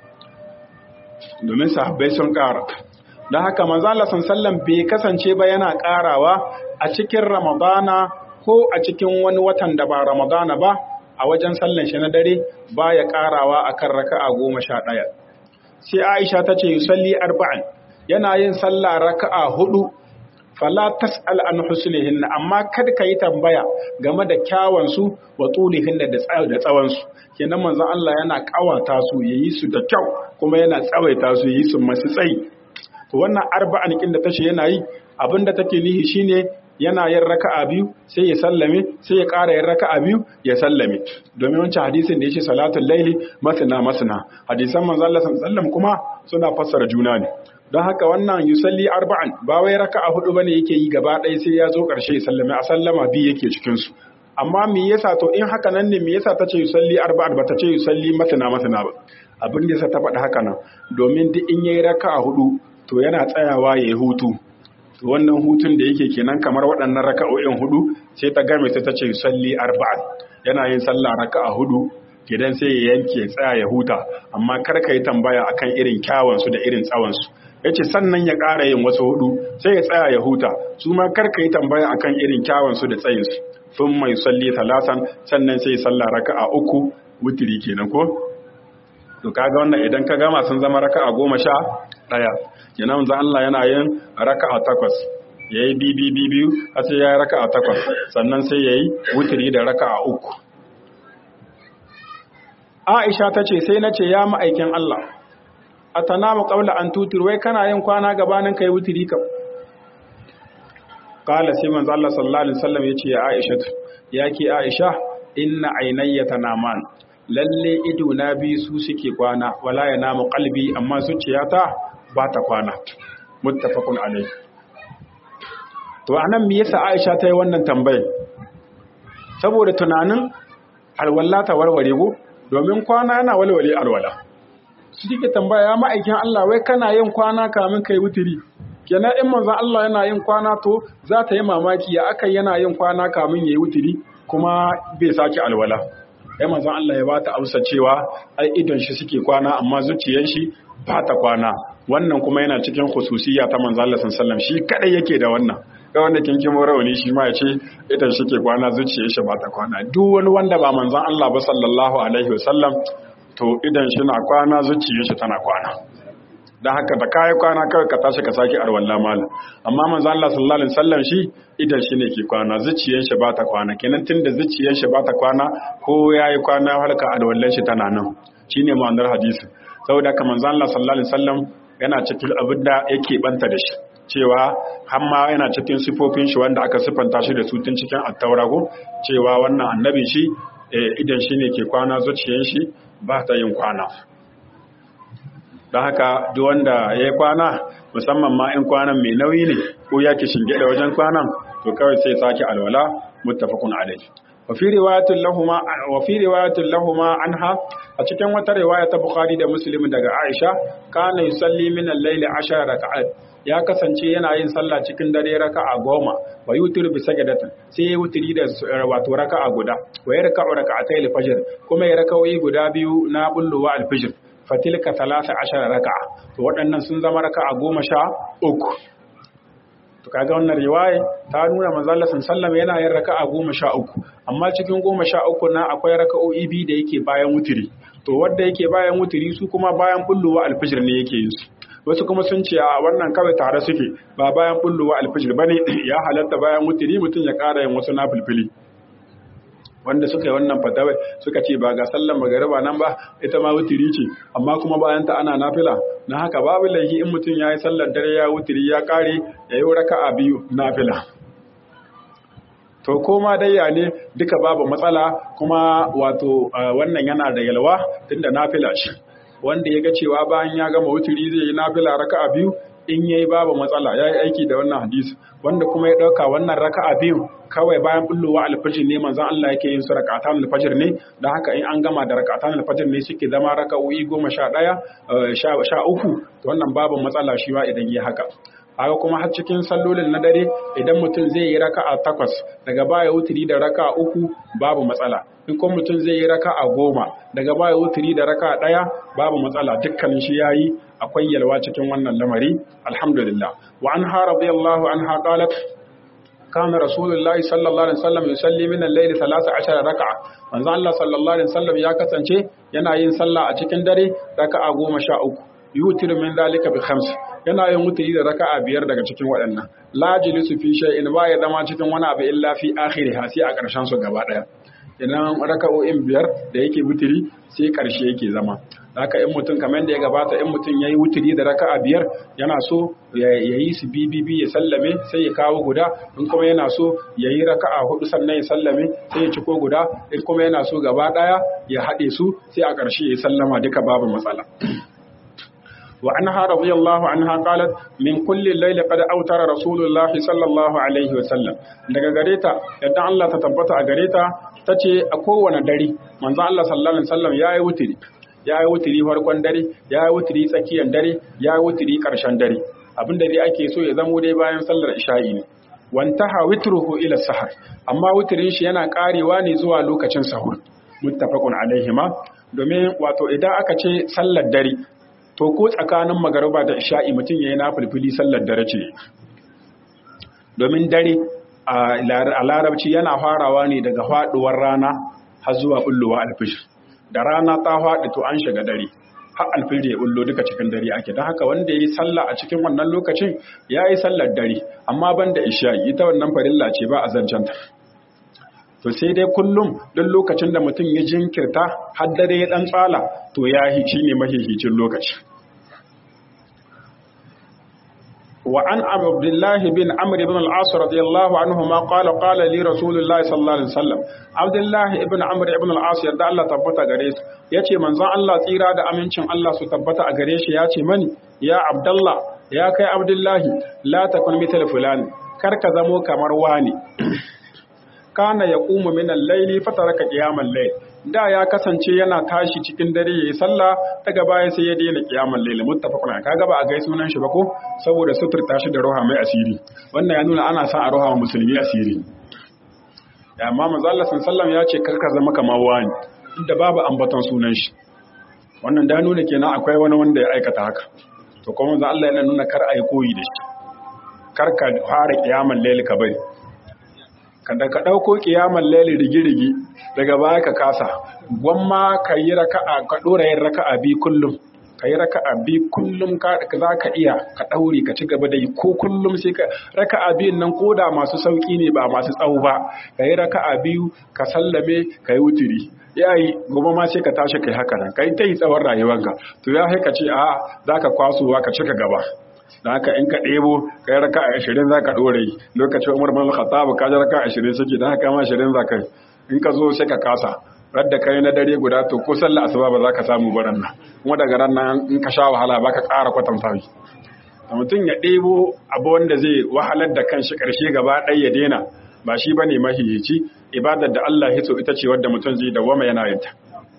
Domin sahabbai sun ƙara. Don haka manzo Allah sallallahu bai kasance ba yana ƙarawa a cikin Ramadana ko a cikin wani watan da ba Ramadana ba a wajen sallan shi na dare ba ya ƙarawa akan raka'a goma sha ɗaya. Sai Aisha ta ce yusalli arba'in yana yin sallah raka'a hudu fala tas'al an husnihin amma kada ka yi tambaya game da kyawun su wa tulihin da da tsawon su kenan manzon Allah yana kawata su yayi su da kyau kuma yana tsawaita su yayi su masu tsayi to wannan arba'an kin da tace yana yi abinda take nihi shine yana yin raka'a biyu sai ya sallame sai ya ƙara yin raka'a biyu ya sallame domin wancan hadisin da yake salatul laili masna masna hadisan manzo Allah sallallahu kuma suna fassara juna ne don haka wannan yusalli arba'an ba wai raka'a hudu bane yake yi gaba ɗaya sai ya zo ƙarshe ya sallame a sallama biyu yake cikin su amma me yasa to in haka nan ne me yasa tace yusalli arba'an ba tace yusalli masna masna ba abin da yasa ta faɗi haka nan domin duk in yayi raka'a hudu to yana tsayawa yayi hutu wannan hutun da yake kenan kamar waɗannan raka'o'in hudu sai ta game ta tace salli arba'an yana yin sallah raka'a hudu gidan sai ya yanke tsaya ya huta amma kar ka yi tambaya akan irin kyawun su da irin tsawon su yace sannan ya ƙara yin wasu hudu sai ya tsaya ya huta su ma kar ka yi tambaya akan irin kyawun su da tsayin su thumma yusalli thalathan sannan sai salla raka'a uku witri kenan ko to kaga wannan idan ka gama sun zama raka'a goma sha ɗaya kenan manzo Allah yana yin raka'a takwas yayi bibi bibi har sai yayi raka'a takwas sannan sai yayi witri da raka'a uku Aisha ta ce sai na ce ya ma'aikin Allah a tanamu ƙaula an tutur wai kana yin kwana gabanin kai wutiri kam kala sai manzo Allah sallallahu alaihi wasallam ya ce ya Aisha ya ki Aisha inna ainayya tanaman lalle ido na bi su suke kwana wala ya namu qalbi amma zuciyata ba ta kwana muttafaqun alaihi to anan me yasa Aisha ta yi wannan tambayar saboda tunanin alwala ta warware go domin kwana yana walwale alwala su suke tambaya ya ma'aikin Allah wai kana yin kwana kamin kai wutiri kenan in manzon Allah yana yin kwana to za ta yi mamaki ya aka yana yin kwana kamin yayi wutiri kuma bai saki alwala ai manzon Allah ya bata amsa cewa ai idon shi suke kwana amma zuciyar shi ba ta kwana wannan kuma yana cikin khususiyya ta manzon Allah sallallahu alaihi wasallam shi kadai yake da wannan ga wanda kinkin rauni shi ma ya ce idan shi ke kwana zuciyar shi ba ta kwana duk wani wanda ba manzon Allah ba sallallahu alaihi wasallam to idan shi na kwana zuciyar shi tana kwana dan haka da kai kwana kawai ka tashi ka saki arwalla mal amma manzon Allah sallallahu alaihi wasallam shi idan shi ne ke kwana zuciyar shi ba ta kwana kenan tunda zuciyar shi ba ta kwana ko yayi kwana halka arwallan shi tana nan shine ma'anar hadisi saboda haka manzon Allah sallallahu alaihi wasallam yana cikin abin da yake banta da shi cewa hamma yana cikin sifofin shi wanda aka sifanta shi da su tun cikin attaura ko cewa wannan annabi shi idan shi ne ke kwana zuciyar shi ba ta yin kwana don haka duk wanda ya yi kwana musamman ma in kwanan mai nauyi ne ko ya ke shinge da wajen kwanan to kawai sai sake alwala muttafaqun alayhi wa fi riwayatin lahuma wa fi riwayatin lahuma anha a cikin wata riwaya ta Bukhari da Muslim daga Aisha kana yusalli min al-layli 10 raka'at ya kasance yana yin sallah cikin dare raka'a goma wa yutir bi sajadatin sai ya wutiri da wato raka'a guda wa ya raka'u raka'atay al-fajr kuma ya raka'o'i guda biyu na bulluwa al-fajr fatilka 13 raka'a to waɗannan sun zama raka'a goma sha uku to kaga wannan riwaya ta nuna manzo Allah sallallahu yana yin raka'a goma sha uku amma cikin goma sha uku na akwai raka'o'i biyu da yake bayan wutiri to wanda yake bayan wutiri su kuma bayan bulluwa al-fajr ne yake yin su wasu kuma sun ce a wannan kawai tare suke ba bayan bulluwa alfijir bane ya halatta bayan wutiri mutum ya ƙara yin wasu nafilfili wanda suka yi wannan fatawai suka ce ba ga sallan magariba nan ba ita ma wutiri ce amma kuma bayan ta ana nafila na haka babu laifi in mutum ya yi sallar dare ya wutiri ya ƙare ya yi raka'a biyu nafila to koma dai ya ne duka babu matsala kuma wato wannan yana da yalwa tunda nafila shi wanda ya ga cewa bayan ya gama wuturi zai yi nafila raka'a biyu in yayi babu matsala yayi aiki da wannan hadisi wanda kuma ya dauka wannan raka'a biyu kawai bayan bullowa alfajir ne manzon Allah yake yin su rak'atan alfajir ne dan haka in an gama da rak'atan alfajir ne suke zama raka'o'i goma sha ɗaya sha uku to wannan babu matsala shi ma idan yi haka haka kuma har cikin sallolin na dare idan mutum zai yi raka'a takwas daga baya wuturi da raka'a uku babu matsala in kuma mutum zai yi raka'a goma daga baya wuturi da raka'a ɗaya babu matsala dukkanin shi yayi akwai yalwa cikin wannan lamari alhamdulillah wa anha radiyallahu anha qalat kana rasulullahi sallallahu alaihi wasallam yusalli min al-layli 13 raka'a manzo Allah sallallahu alaihi wasallam ya kasance yana yin sallah a cikin dare raka'a goma sha uku yutir min dalika bi khams yana yin wuturi da raka'a biyar daga cikin waɗannan la jilisu fi shay'in ba ya zama cikin wani abu illa fi akhiriha sai a ƙarshen su gaba ɗaya idan raka'o'in biyar da yake wuturi sai ƙarshe yake zama haka in mutum kamar da ya gabata in mutum yayi wuturi da raka'a biyar yana so ya yi su bibibi ya sallame sai ya kawo guda in kuma yana so ya yi raka'a hudu sannan ya sallame sai ya ciko guda in kuma yana so gaba ɗaya ya haɗe su sai a ƙarshe ya sallama duka babu matsala وعنها رضي الله عنها قالت من كل الليل قد أوتر رسول الله صلى الله عليه وسلم daga gareta yadda Allah ta tabbata a gareta tace a kowane dare manzo Allah sallallahu alaihi wasallam yayi wutiri yayi wutiri farkon dare yayi wutiri tsakiyar dare yayi wutiri karshen dare abinda dai ake so ya zamo dai bayan sallar isha'i ne wantaha witruhu ila sahar amma wutirin shi yana karewa ne zuwa lokacin sahur muttafaqun alaihima domin wato idan aka ce sallar dare to ko tsakanin magariba da isha'i mutum ya yi na fulfili sallar dare ce domin dare a larabci yana farawa ne daga faduwar rana har zuwa bullowa alfijir da rana ta faɗi to an shiga dare har alfijir ya bullo duka cikin dare ake don haka wanda ya yi sallah a cikin wannan lokacin ya yi sallar dare amma ban da isha ita wannan farilla ce ba a zancenta to sai dai kullum duk lokacin da mutum ya jinkirta har dare ya dan tsala to ya yi shine mahihicin lokaci وعن عبد الله بن عمرو بن العاص رضي الله عنهما قال قال لي رسول الله صلى الله عليه وسلم عبد الله بن عمرو بن العاص yadda Allah tabbata gare su yace manzon Allah tsira da amincin Allah su tabbata a gare shi yace mani ya Abdullah ya kai Abdullahi la takun mithal fulani kar ka zamo kamar wani kana yaqumu min al-layli fataraka qiyamal layl da ya kasance yana tashi cikin dare yayi sallah daga baya sai ya daina qiyamul layl muttafaqun kaga ba a gai sunan shi ba ko saboda suturta shi da roha mai asiri wannan ya nuna ana sa a roha musulmi asiri ya amma manzo Allah sallallahu ya ce karka zama kamar wani inda babu ambaton sunan shi wannan da nuna kenan akwai wani wanda ya aikata haka to kuma manzo Allah yana nuna kar ai koyi da shi kar ka fara qiyamul layl ka bari kada ka ɗauko ƙiyamar laili rigi-rigi daga baya ka kasa gwamma ka yi raka'a ka ɗora yin raka'a bi kullum ka yi raka'a bi kullum za ka iya ka ɗaure ka ci gaba da yi ko kullum sai ka raka'a biyun nan ko da masu sauƙi ne ba masu tsawo ba ka yi raka'a biyu ka sallame ka yi wuturi ya yi gobe ma sai ka tashi kai haka nan ka yi ta yi tsawon rayuwanka to ya ka ce a za ka kwasowa ka cika gaba da haka in ka ɗebo ka yi raka a ashirin za ka ɗore yi lokacin umar bin khattab ka ji raka a ashirin suke da haka ma ashirin za ka yi in ka zo sai ka kasa radda kai na dare guda to ko sallah asuba ba za ka samu baran nan kuma daga ran nan in ka sha wahala ba ka ƙara kwatanta shi da mutum ya ɗebo abu wanda zai wahalar da kanshi ƙarshe gaba ɗaya ya daina ba shi bane mahihici ibadar da Allah ya so ita ce wadda mutum zai dawwama yana yin ta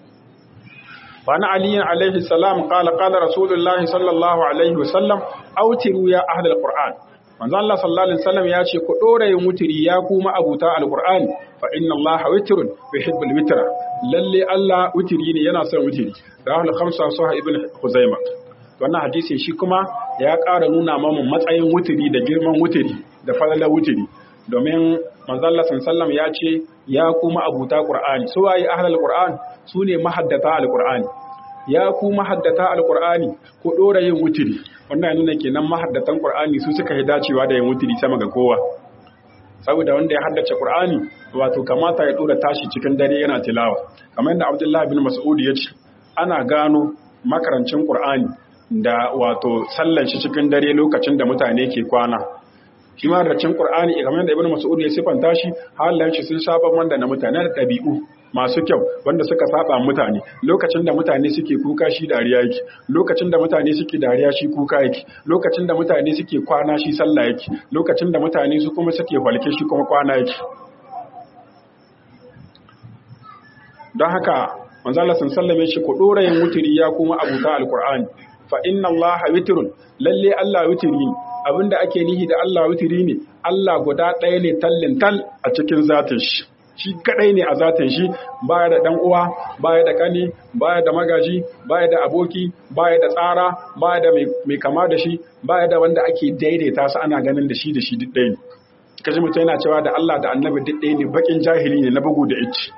وعن علي عليه السلام قال قال رسول الله صلى الله عليه وسلم أوتروا يا أهل القرآن manzo Allah sallallahu alaihi wasallam ya ce ku dora yin wutiri ya kuma abuta alqur'ani fa inna Allah witrun yuhibbul witra lalle Allah wutiri ne yana son wutiri rahul khamsa sahih ibn khuzaima wannan hadisi shi kuma ya ƙara nuna mamu matsayin wutiri da girman wutiri da falalar wutiri domin manzo Allah sallallahu ya ce ya kuma abuta qur'ani su waye ahlul qur'an su ne mahaddata alqur'ani ya ku mahaddata alqur'ani ku dora yin wutiri wannan nuna kenan mahaddatan qur'ani su suka yi dacewa da yin wutiri sama ga kowa saboda wanda ya haddace qur'ani wato kamata ya dora tashi cikin dare yana tilawa kamar yadda Abdullahi bin Mas'ud ya ce ana gano makarancin qur'ani da wato sallan shi cikin dare lokacin da mutane ke kwana shi ma da cin Qur'ani kamar da Ibn Mas'ud ya sifanta shi halayen shi sun saba wanda na mutane da ɗabi'u masu kyau wanda suka saba mutane lokacin da mutane suke kuka shi dariya yake lokacin da mutane suke dariya shi kuka yake lokacin da mutane suke kwana shi sallah yake lokacin da mutane su kuma suke falke shi kuma kwana yake don haka manzo Allah sun sallame shi ku dora yin wutiri ya kuma abuta alqur'ani fa inna Allah witrun lalle Allah witiri abinda ake nihi da Allah witiri ne Allah guda ɗaya ne tallin tal a cikin zatin shi shi kadai ne a zatin shi baya da dan uwa baya da kani baya da magaji baya da aboki baya da tsara baya da mai kama da shi baya da wanda ake daidaita su ana ganin da shi da shi duk ɗaya ne kaji mutum yana cewa da Allah da annabi duk ɗaya ne bakin jahili ne na bugu da ici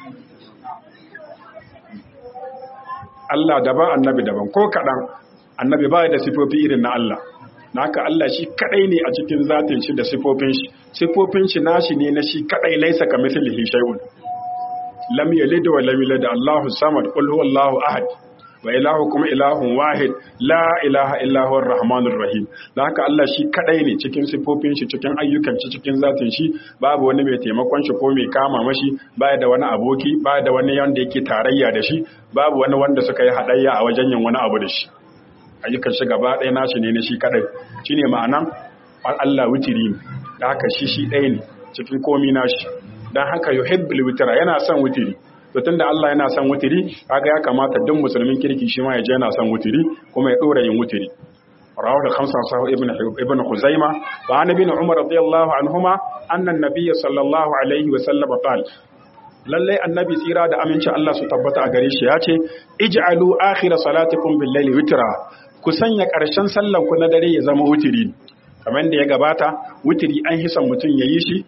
Allah daban annabi daban ko kaɗan annabi baya da sifofi irin na Allah na haka Allah shi kadai ne a cikin zatin shi da sifofin shi sifofin shi nashi ne na shi kadai laisa ka mithlihi shay'un lam yalid wa lam yulad Allahu samad qul huwallahu ahad wa ilahukum ilahun wahid la ilaha illa huwar rahmanur rahim na haka Allah shi kadai ne cikin sifofin shi cikin ayyukan shi cikin zatin shi babu wani mai taimakon shi ko mai kama mashi baya da wani aboki baya da wani wanda yake tarayya da shi babu wani wanda suka yi hadayya a wajen yin wani abu da shi ayyukan shi gaba ɗaya nashi ne na shi kaɗai shi ne ma'anan Allah wutiri ne da haka shi shi ɗaya ne cikin komi nashi don haka yuhibbul witira yana son wutiri to tunda Allah yana son wutiri kaga ya kamata duk musulmin kirki shi ma ya je yana son wutiri kuma ya ɗora yin wutiri rawahu al-khamsa sahih ibn ibn khuzaima wa an ibn umar radiyallahu anhuma anna an-nabiy sallallahu alaihi wa sallam qala lallai annabi tsira da amincin Allah su tabbata a gare shi ya ce ij'alu akhir salatikum bil layli witra ku sanya ƙarshen sallan ku na dare ya zama wutiri kamar da ya gabata wutiri an hisan mutum ya yi shi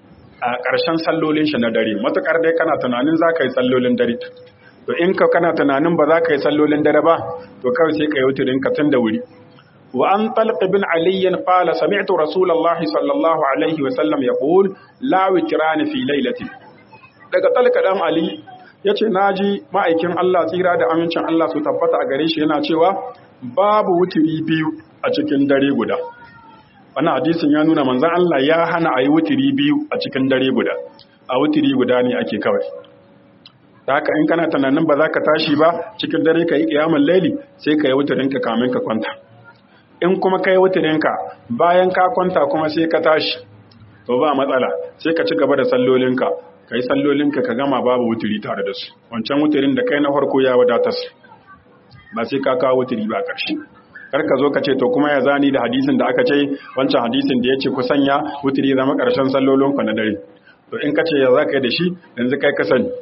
a ƙarshen sallolin shi na dare matukar dai kana tunanin za ka yi sallolin dare to in ka kana tunanin ba za ka yi sallolin dare ba to kawai sai ka yi wuturin ka tun da wuri wa an talq bin ali qala sami'tu rasulullah sallallahu alaihi wa sallam yaqul la witrani fi lailatin daga talq dan ali yace naji ma'aikin Allah tsira da amincin Allah su tabbata a gare shi yana cewa babu wuturi biyu a cikin dare guda wannan hadisin ya nuna manzon Allah ya hana a yi wuturi biyu a cikin dare guda a wuturi guda ne ake kawai ta haka in kana tunanin ba za ka tashi ba cikin dare ka yi ƙiyamun laili sai ka yi wuturinka kamin ka kwanta in kuma ka yi wuturinka bayan ka kwanta kuma sai ka tashi to ba matsala sai ka ci gaba da sallolinka ka yi sallolinka ka gama babu wuturi tare da su wancan wuturin da kai na farko ya wadatar ba sai ka kawo wuturi ba ƙarshe kar ka zo ka ce to kuma ya zani da hadisin da aka ce wancan hadisin da ya ce ku sanya wuturi zama ƙarshen sallolinku na dare to in ka ce ya za ka yi da shi yanzu kai ka sani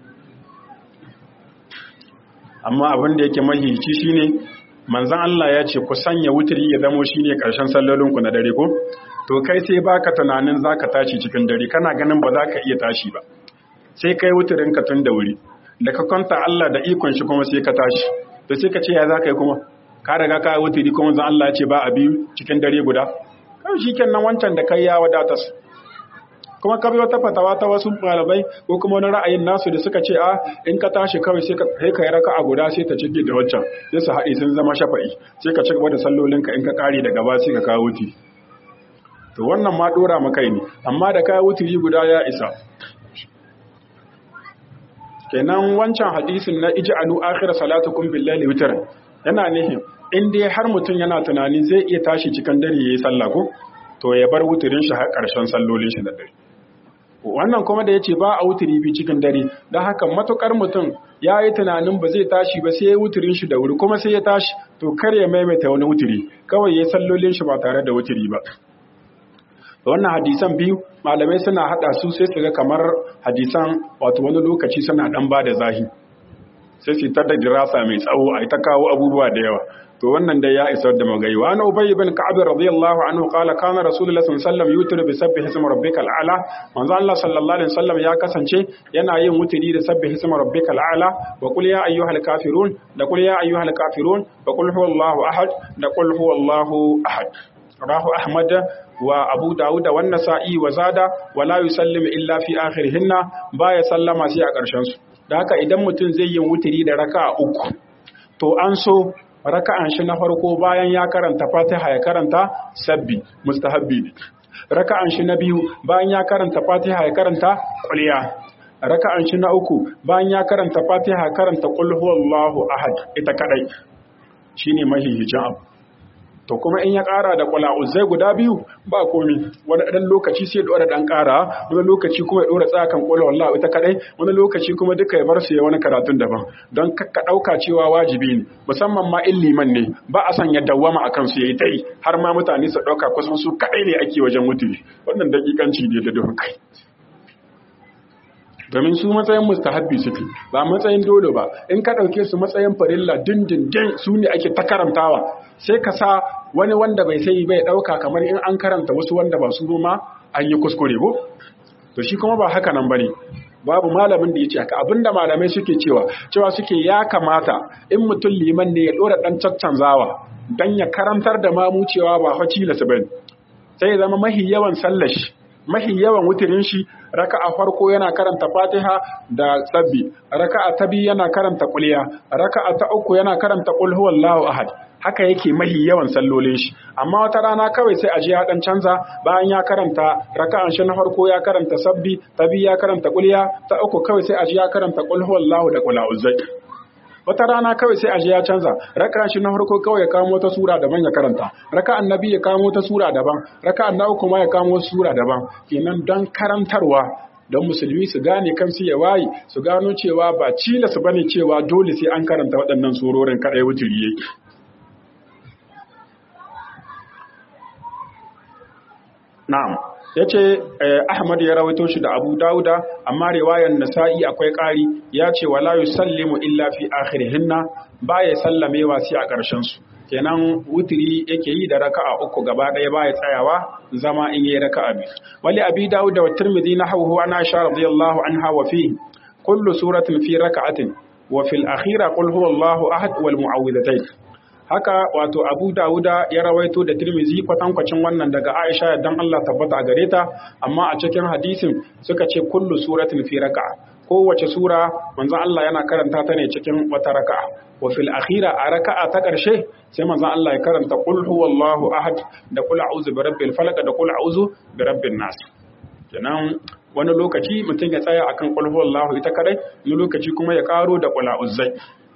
amma abin da yake mahihici shine manzon Allah ya ce ku sanya wuturi ya zamo shine ƙarshen sallolinku na dare ko to kai sai baka tunanin zaka tashi cikin dare kana ganin ba za ka iya tashi ba sai kai wuturin ka tun da wuri da ka kwanta Allah da ikon shi kuma sai ka tashi to sai ka ce ya za ka yi kuma ka riga ka wuturi kuma zan Allah ya ce ba a biyu cikin dare guda kawai shikenan wancan da kai ya wadatas kuma ka bi wata fatawa ta wasu malamai ko kuma wani ra'ayin nasu da suka ce a in ka tashi kawai sai ka sai ka yi raka'a guda sai ta cike da waccan sai su haɗe sun zama shafa'i sai ka ci gaba da sallolinka in ka kare daga ba sai ka kawo wuti to wannan ma dora maka ne amma da kawo wutiri guda ya isa kenan wancan hadisin na ij'alu akhir salatukum billahi witr yana nihin in dai har mutum yana tunanin zai iya tashi cikin dare yayi sallah ko to ya bar wuturin shi har karshen sallolin shi da dare wannan kuma da yace ba a wuturi bi cikin dare dan haka matukar mutum ya yi tunanin ba zai tashi ba sai ya wuturin shi da wuri kuma sai ya tashi to kar ya maimaita wani wuturi kawai ya sallolin shi ba tare da wuturi ba wannan hadisan biyu malamai suna hada su sai su ga kamar hadisan wato wani lokaci suna dan ba da zahi sai su ta da dirasa mai tsawo a ta kawo abubuwa da yawa to wannan dai ya isar da magayi wa ana ubay ibn ka'ab radiyallahu anhu qala kana rasulullah sallallahu alaihi wasallam yutiru bi sabbih ismi rabbikal a'la manzo Allah sallallahu alaihi wasallam ya kasance yana yin wutiri da sabbih ismi rabbikal a'la wa qul ya ayyuhal kafirun da qul ya ayyuhal kafirun wa qul huwallahu ahad da qul huwallahu ahad rahu ahmad wa abu dawud wa nasa'i wa zada wa la yusallimu illa fi akhirihinna baya sallama sai a ƙarshen su da haka idan mutum zai yi wutiri da raka'a uku to an so raka'an shi na farko bayan ya karanta Fatiha ya karanta sabbi mustahabbi ne raka'an shi na biyu bayan ya karanta Fatiha ya karanta quliya raka'an shi na uku bayan ya karanta Fatiha ya karanta qul huwallahu ahad ita kadai shine mahihicin abu to kuma in ya ƙara da ƙula'uzai guda biyu ba komi wani ɗan lokaci sai ɗora ɗan ƙara wani lokaci kuma ya ɗora tsakan ƙula wallahu ita kaɗai wani lokaci kuma duka ya bar su ya wani karatun daban don ka ɗauka cewa wajibi ne musamman ma in liman ne ba a son ya dawwama a kansu ya yi ta yi har ma mutane su ɗauka kusan su kaɗai ne ake wajen mutuli wannan daƙiƙanci ne da duhun kai domin su matsayin mustahabbi suke ba matsayin dole ba in ka ɗauke su matsayin farilla dindindin su ne ake ta karantawa sai ka sa wani wanda bai sai bai ɗauka kamar in an karanta wasu wanda ba su ma an yi kuskure ko to shi kuma ba haka nan bane babu malamin da ya ce haka abinda malamai suke cewa cewa suke ya kamata in mutum liman ne ya ɗora ɗan caccanzawa don ya karantar da mamu cewa ba haci lasu bane sai ya zama mahi yawan sallashi mahi yawan wutirin shi raka'a farko yana karanta Fatiha da sabbi raka'a ta biyu yana karanta kulliya raka'a ta uku yana karanta qul huwallahu ahad haka yake mahi yawan sallolin shi amma wata rana kawai sai aje ya dan canza bayan ya karanta raka'an shi na farko ya karanta sabbi ta biyu ya karanta kulliya ta uku kawai sai aje ya karanta qul huwallahu da qul a'udhu wata rana kawai sai aje ya canza raka shi na farko kawai ya kamo ta sura daban ya karanta raka annabi ya kamo ta sura daban raka annabi kuma ya kamo sura daban kenan don karantarwa don musulmi su gane kansu ya waye su gano cewa ba cila su bane cewa dole sai an karanta waɗannan surorin kadai wuturi yake na'am yace Ahmad ya rawaito shi da Abu Dauda amma riwayar Nasa'i akwai ƙari ya ce wala yusallimu illa fi akhirihinna baya sallamewa sai a ƙarshen su kenan wutiri yake yi da raka'a uku gaba ɗaya baya tsayawa zama in yi raka'a biyu wali abi dawud da tirmidhi na hawu an aisha radiyallahu anha wa fi kullu suratin fi raka'atin wa fil akhira qul huwallahu ahad wal mu'awwidhatayn haka wato abu dawuda ya rawaito da tirmizi kwatankwacin wannan daga aisha dan Allah tabbata a gare ta amma a cikin hadisin suka ce kullu suratin fi raka'a kowace sura manzon Allah yana karanta ta ne cikin wata raka'a wa fil akhira a raka'a ta ƙarshe sai manzon Allah ya karanta qul huwallahu ahad da qul a'udhu bi rabbil falaq da qul a'udhu bi rabbin nas kenan wani lokaci mutum ya tsaya akan qul huwallahu ita kadai wani lokaci kuma ya karo da qul a'udhu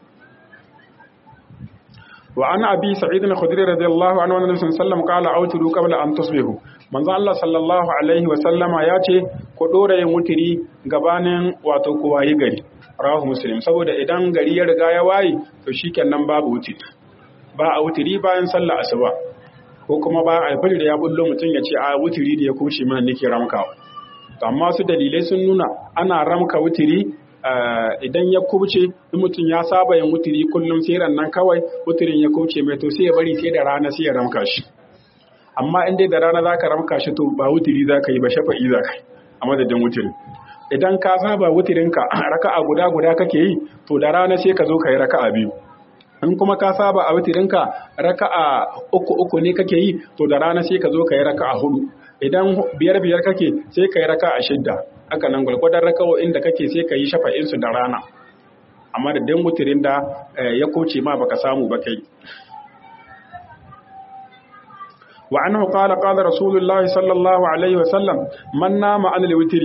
وعن أبي سعيد الخدري رضي الله عنه النبي صلى الله عليه وسلم قال أوتروا قبل أن تصبحوا من الله صلى الله عليه وسلم ياتي كدورة يمتري gabanin wato kowa yi gari rawahu muslim saboda idan gari ya riga ya waye to shikenan babu wutiri ba a wutiri bayan sallah asuba ko kuma ba a fajr ya bullo mutum ya ce a wutiri da ya kuce mana nake ramkawa to amma su dalilai sun nuna ana ramka wutiri idan ya kubce in mutum ya saba yin wuturi kullum sai nan kawai wuturin ya kubce mai to sai ya bari sai da rana sai ya ramka shi amma in dai da rana zaka ramka shi to ba wuturi zaka yi ba shafa'i zaka yi a madadin wuturi idan ka saba wuturinka raka'a guda guda kake yi to da rana sai ka zo ka yi raka'a biyu in kuma ka saba a wutirinka raka'a uku uku ne kake yi to da rana sai ka zo ka yi raka'a hudu idan biyar biyar kake sai ka yi raka'a shidda haka nan gwalgwadon raka'o'in da kake sai ka yi shafa'in su da rana amma da dan wutirin da ya kuce ma baka samu ba kai wa annahu qala qala rasulullahi sallallahu alaihi wa sallam man nama an al-witri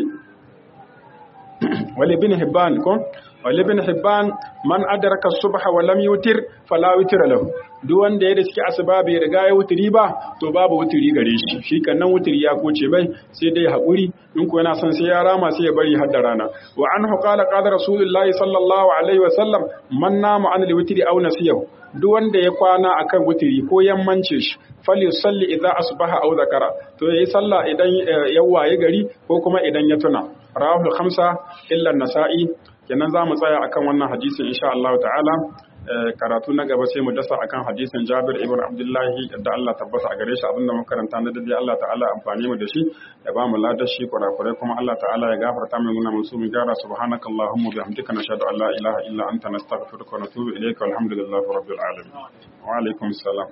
wal ibn hibban ko wal ibn hibban man adraka as-subha wa lam yutir fala witra lahu duk wanda ya da suke asuba bai riga ya wuturi ba to babu wuturi gare shi shi kannan wuturi ya koce bai sai dai haƙuri in ko yana son sai ya rama sai ya bari har da rana wa anhu qala qala rasulullahi sallallahu alaihi wa sallam man nama an al-witri aw nasiyahu duk wanda ya kwana akan wuturi ko yammance shi fali salli idza asbaha aw zakara to yayi sallah idan ya waye gari ko kuma idan ya tuna rawahul khamsa illa an-nasa'i kenan za mu tsaya akan wannan hadisin insha Allah ta'ala karatu na gaba sai mu dasa akan hadisin Jabir ibn Abdullahi da Allah tabbata a gare shi abinda muka karanta na dade Allah ta'ala amfani mu da shi ya ba mu ladar shi kurakurai kuma Allah ta'ala ya gafarta mu muna musu mu gyara subhanakallahumma bihamdika nashhadu an la ilaha illa anta nastaghfiruka wa natubu ilayka walhamdulillahi rabbil alamin wa alaikum salam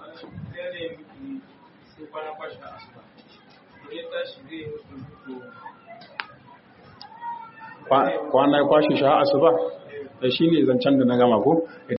kwana ya kwashe shi a asuba shi ne zancen da na gama ko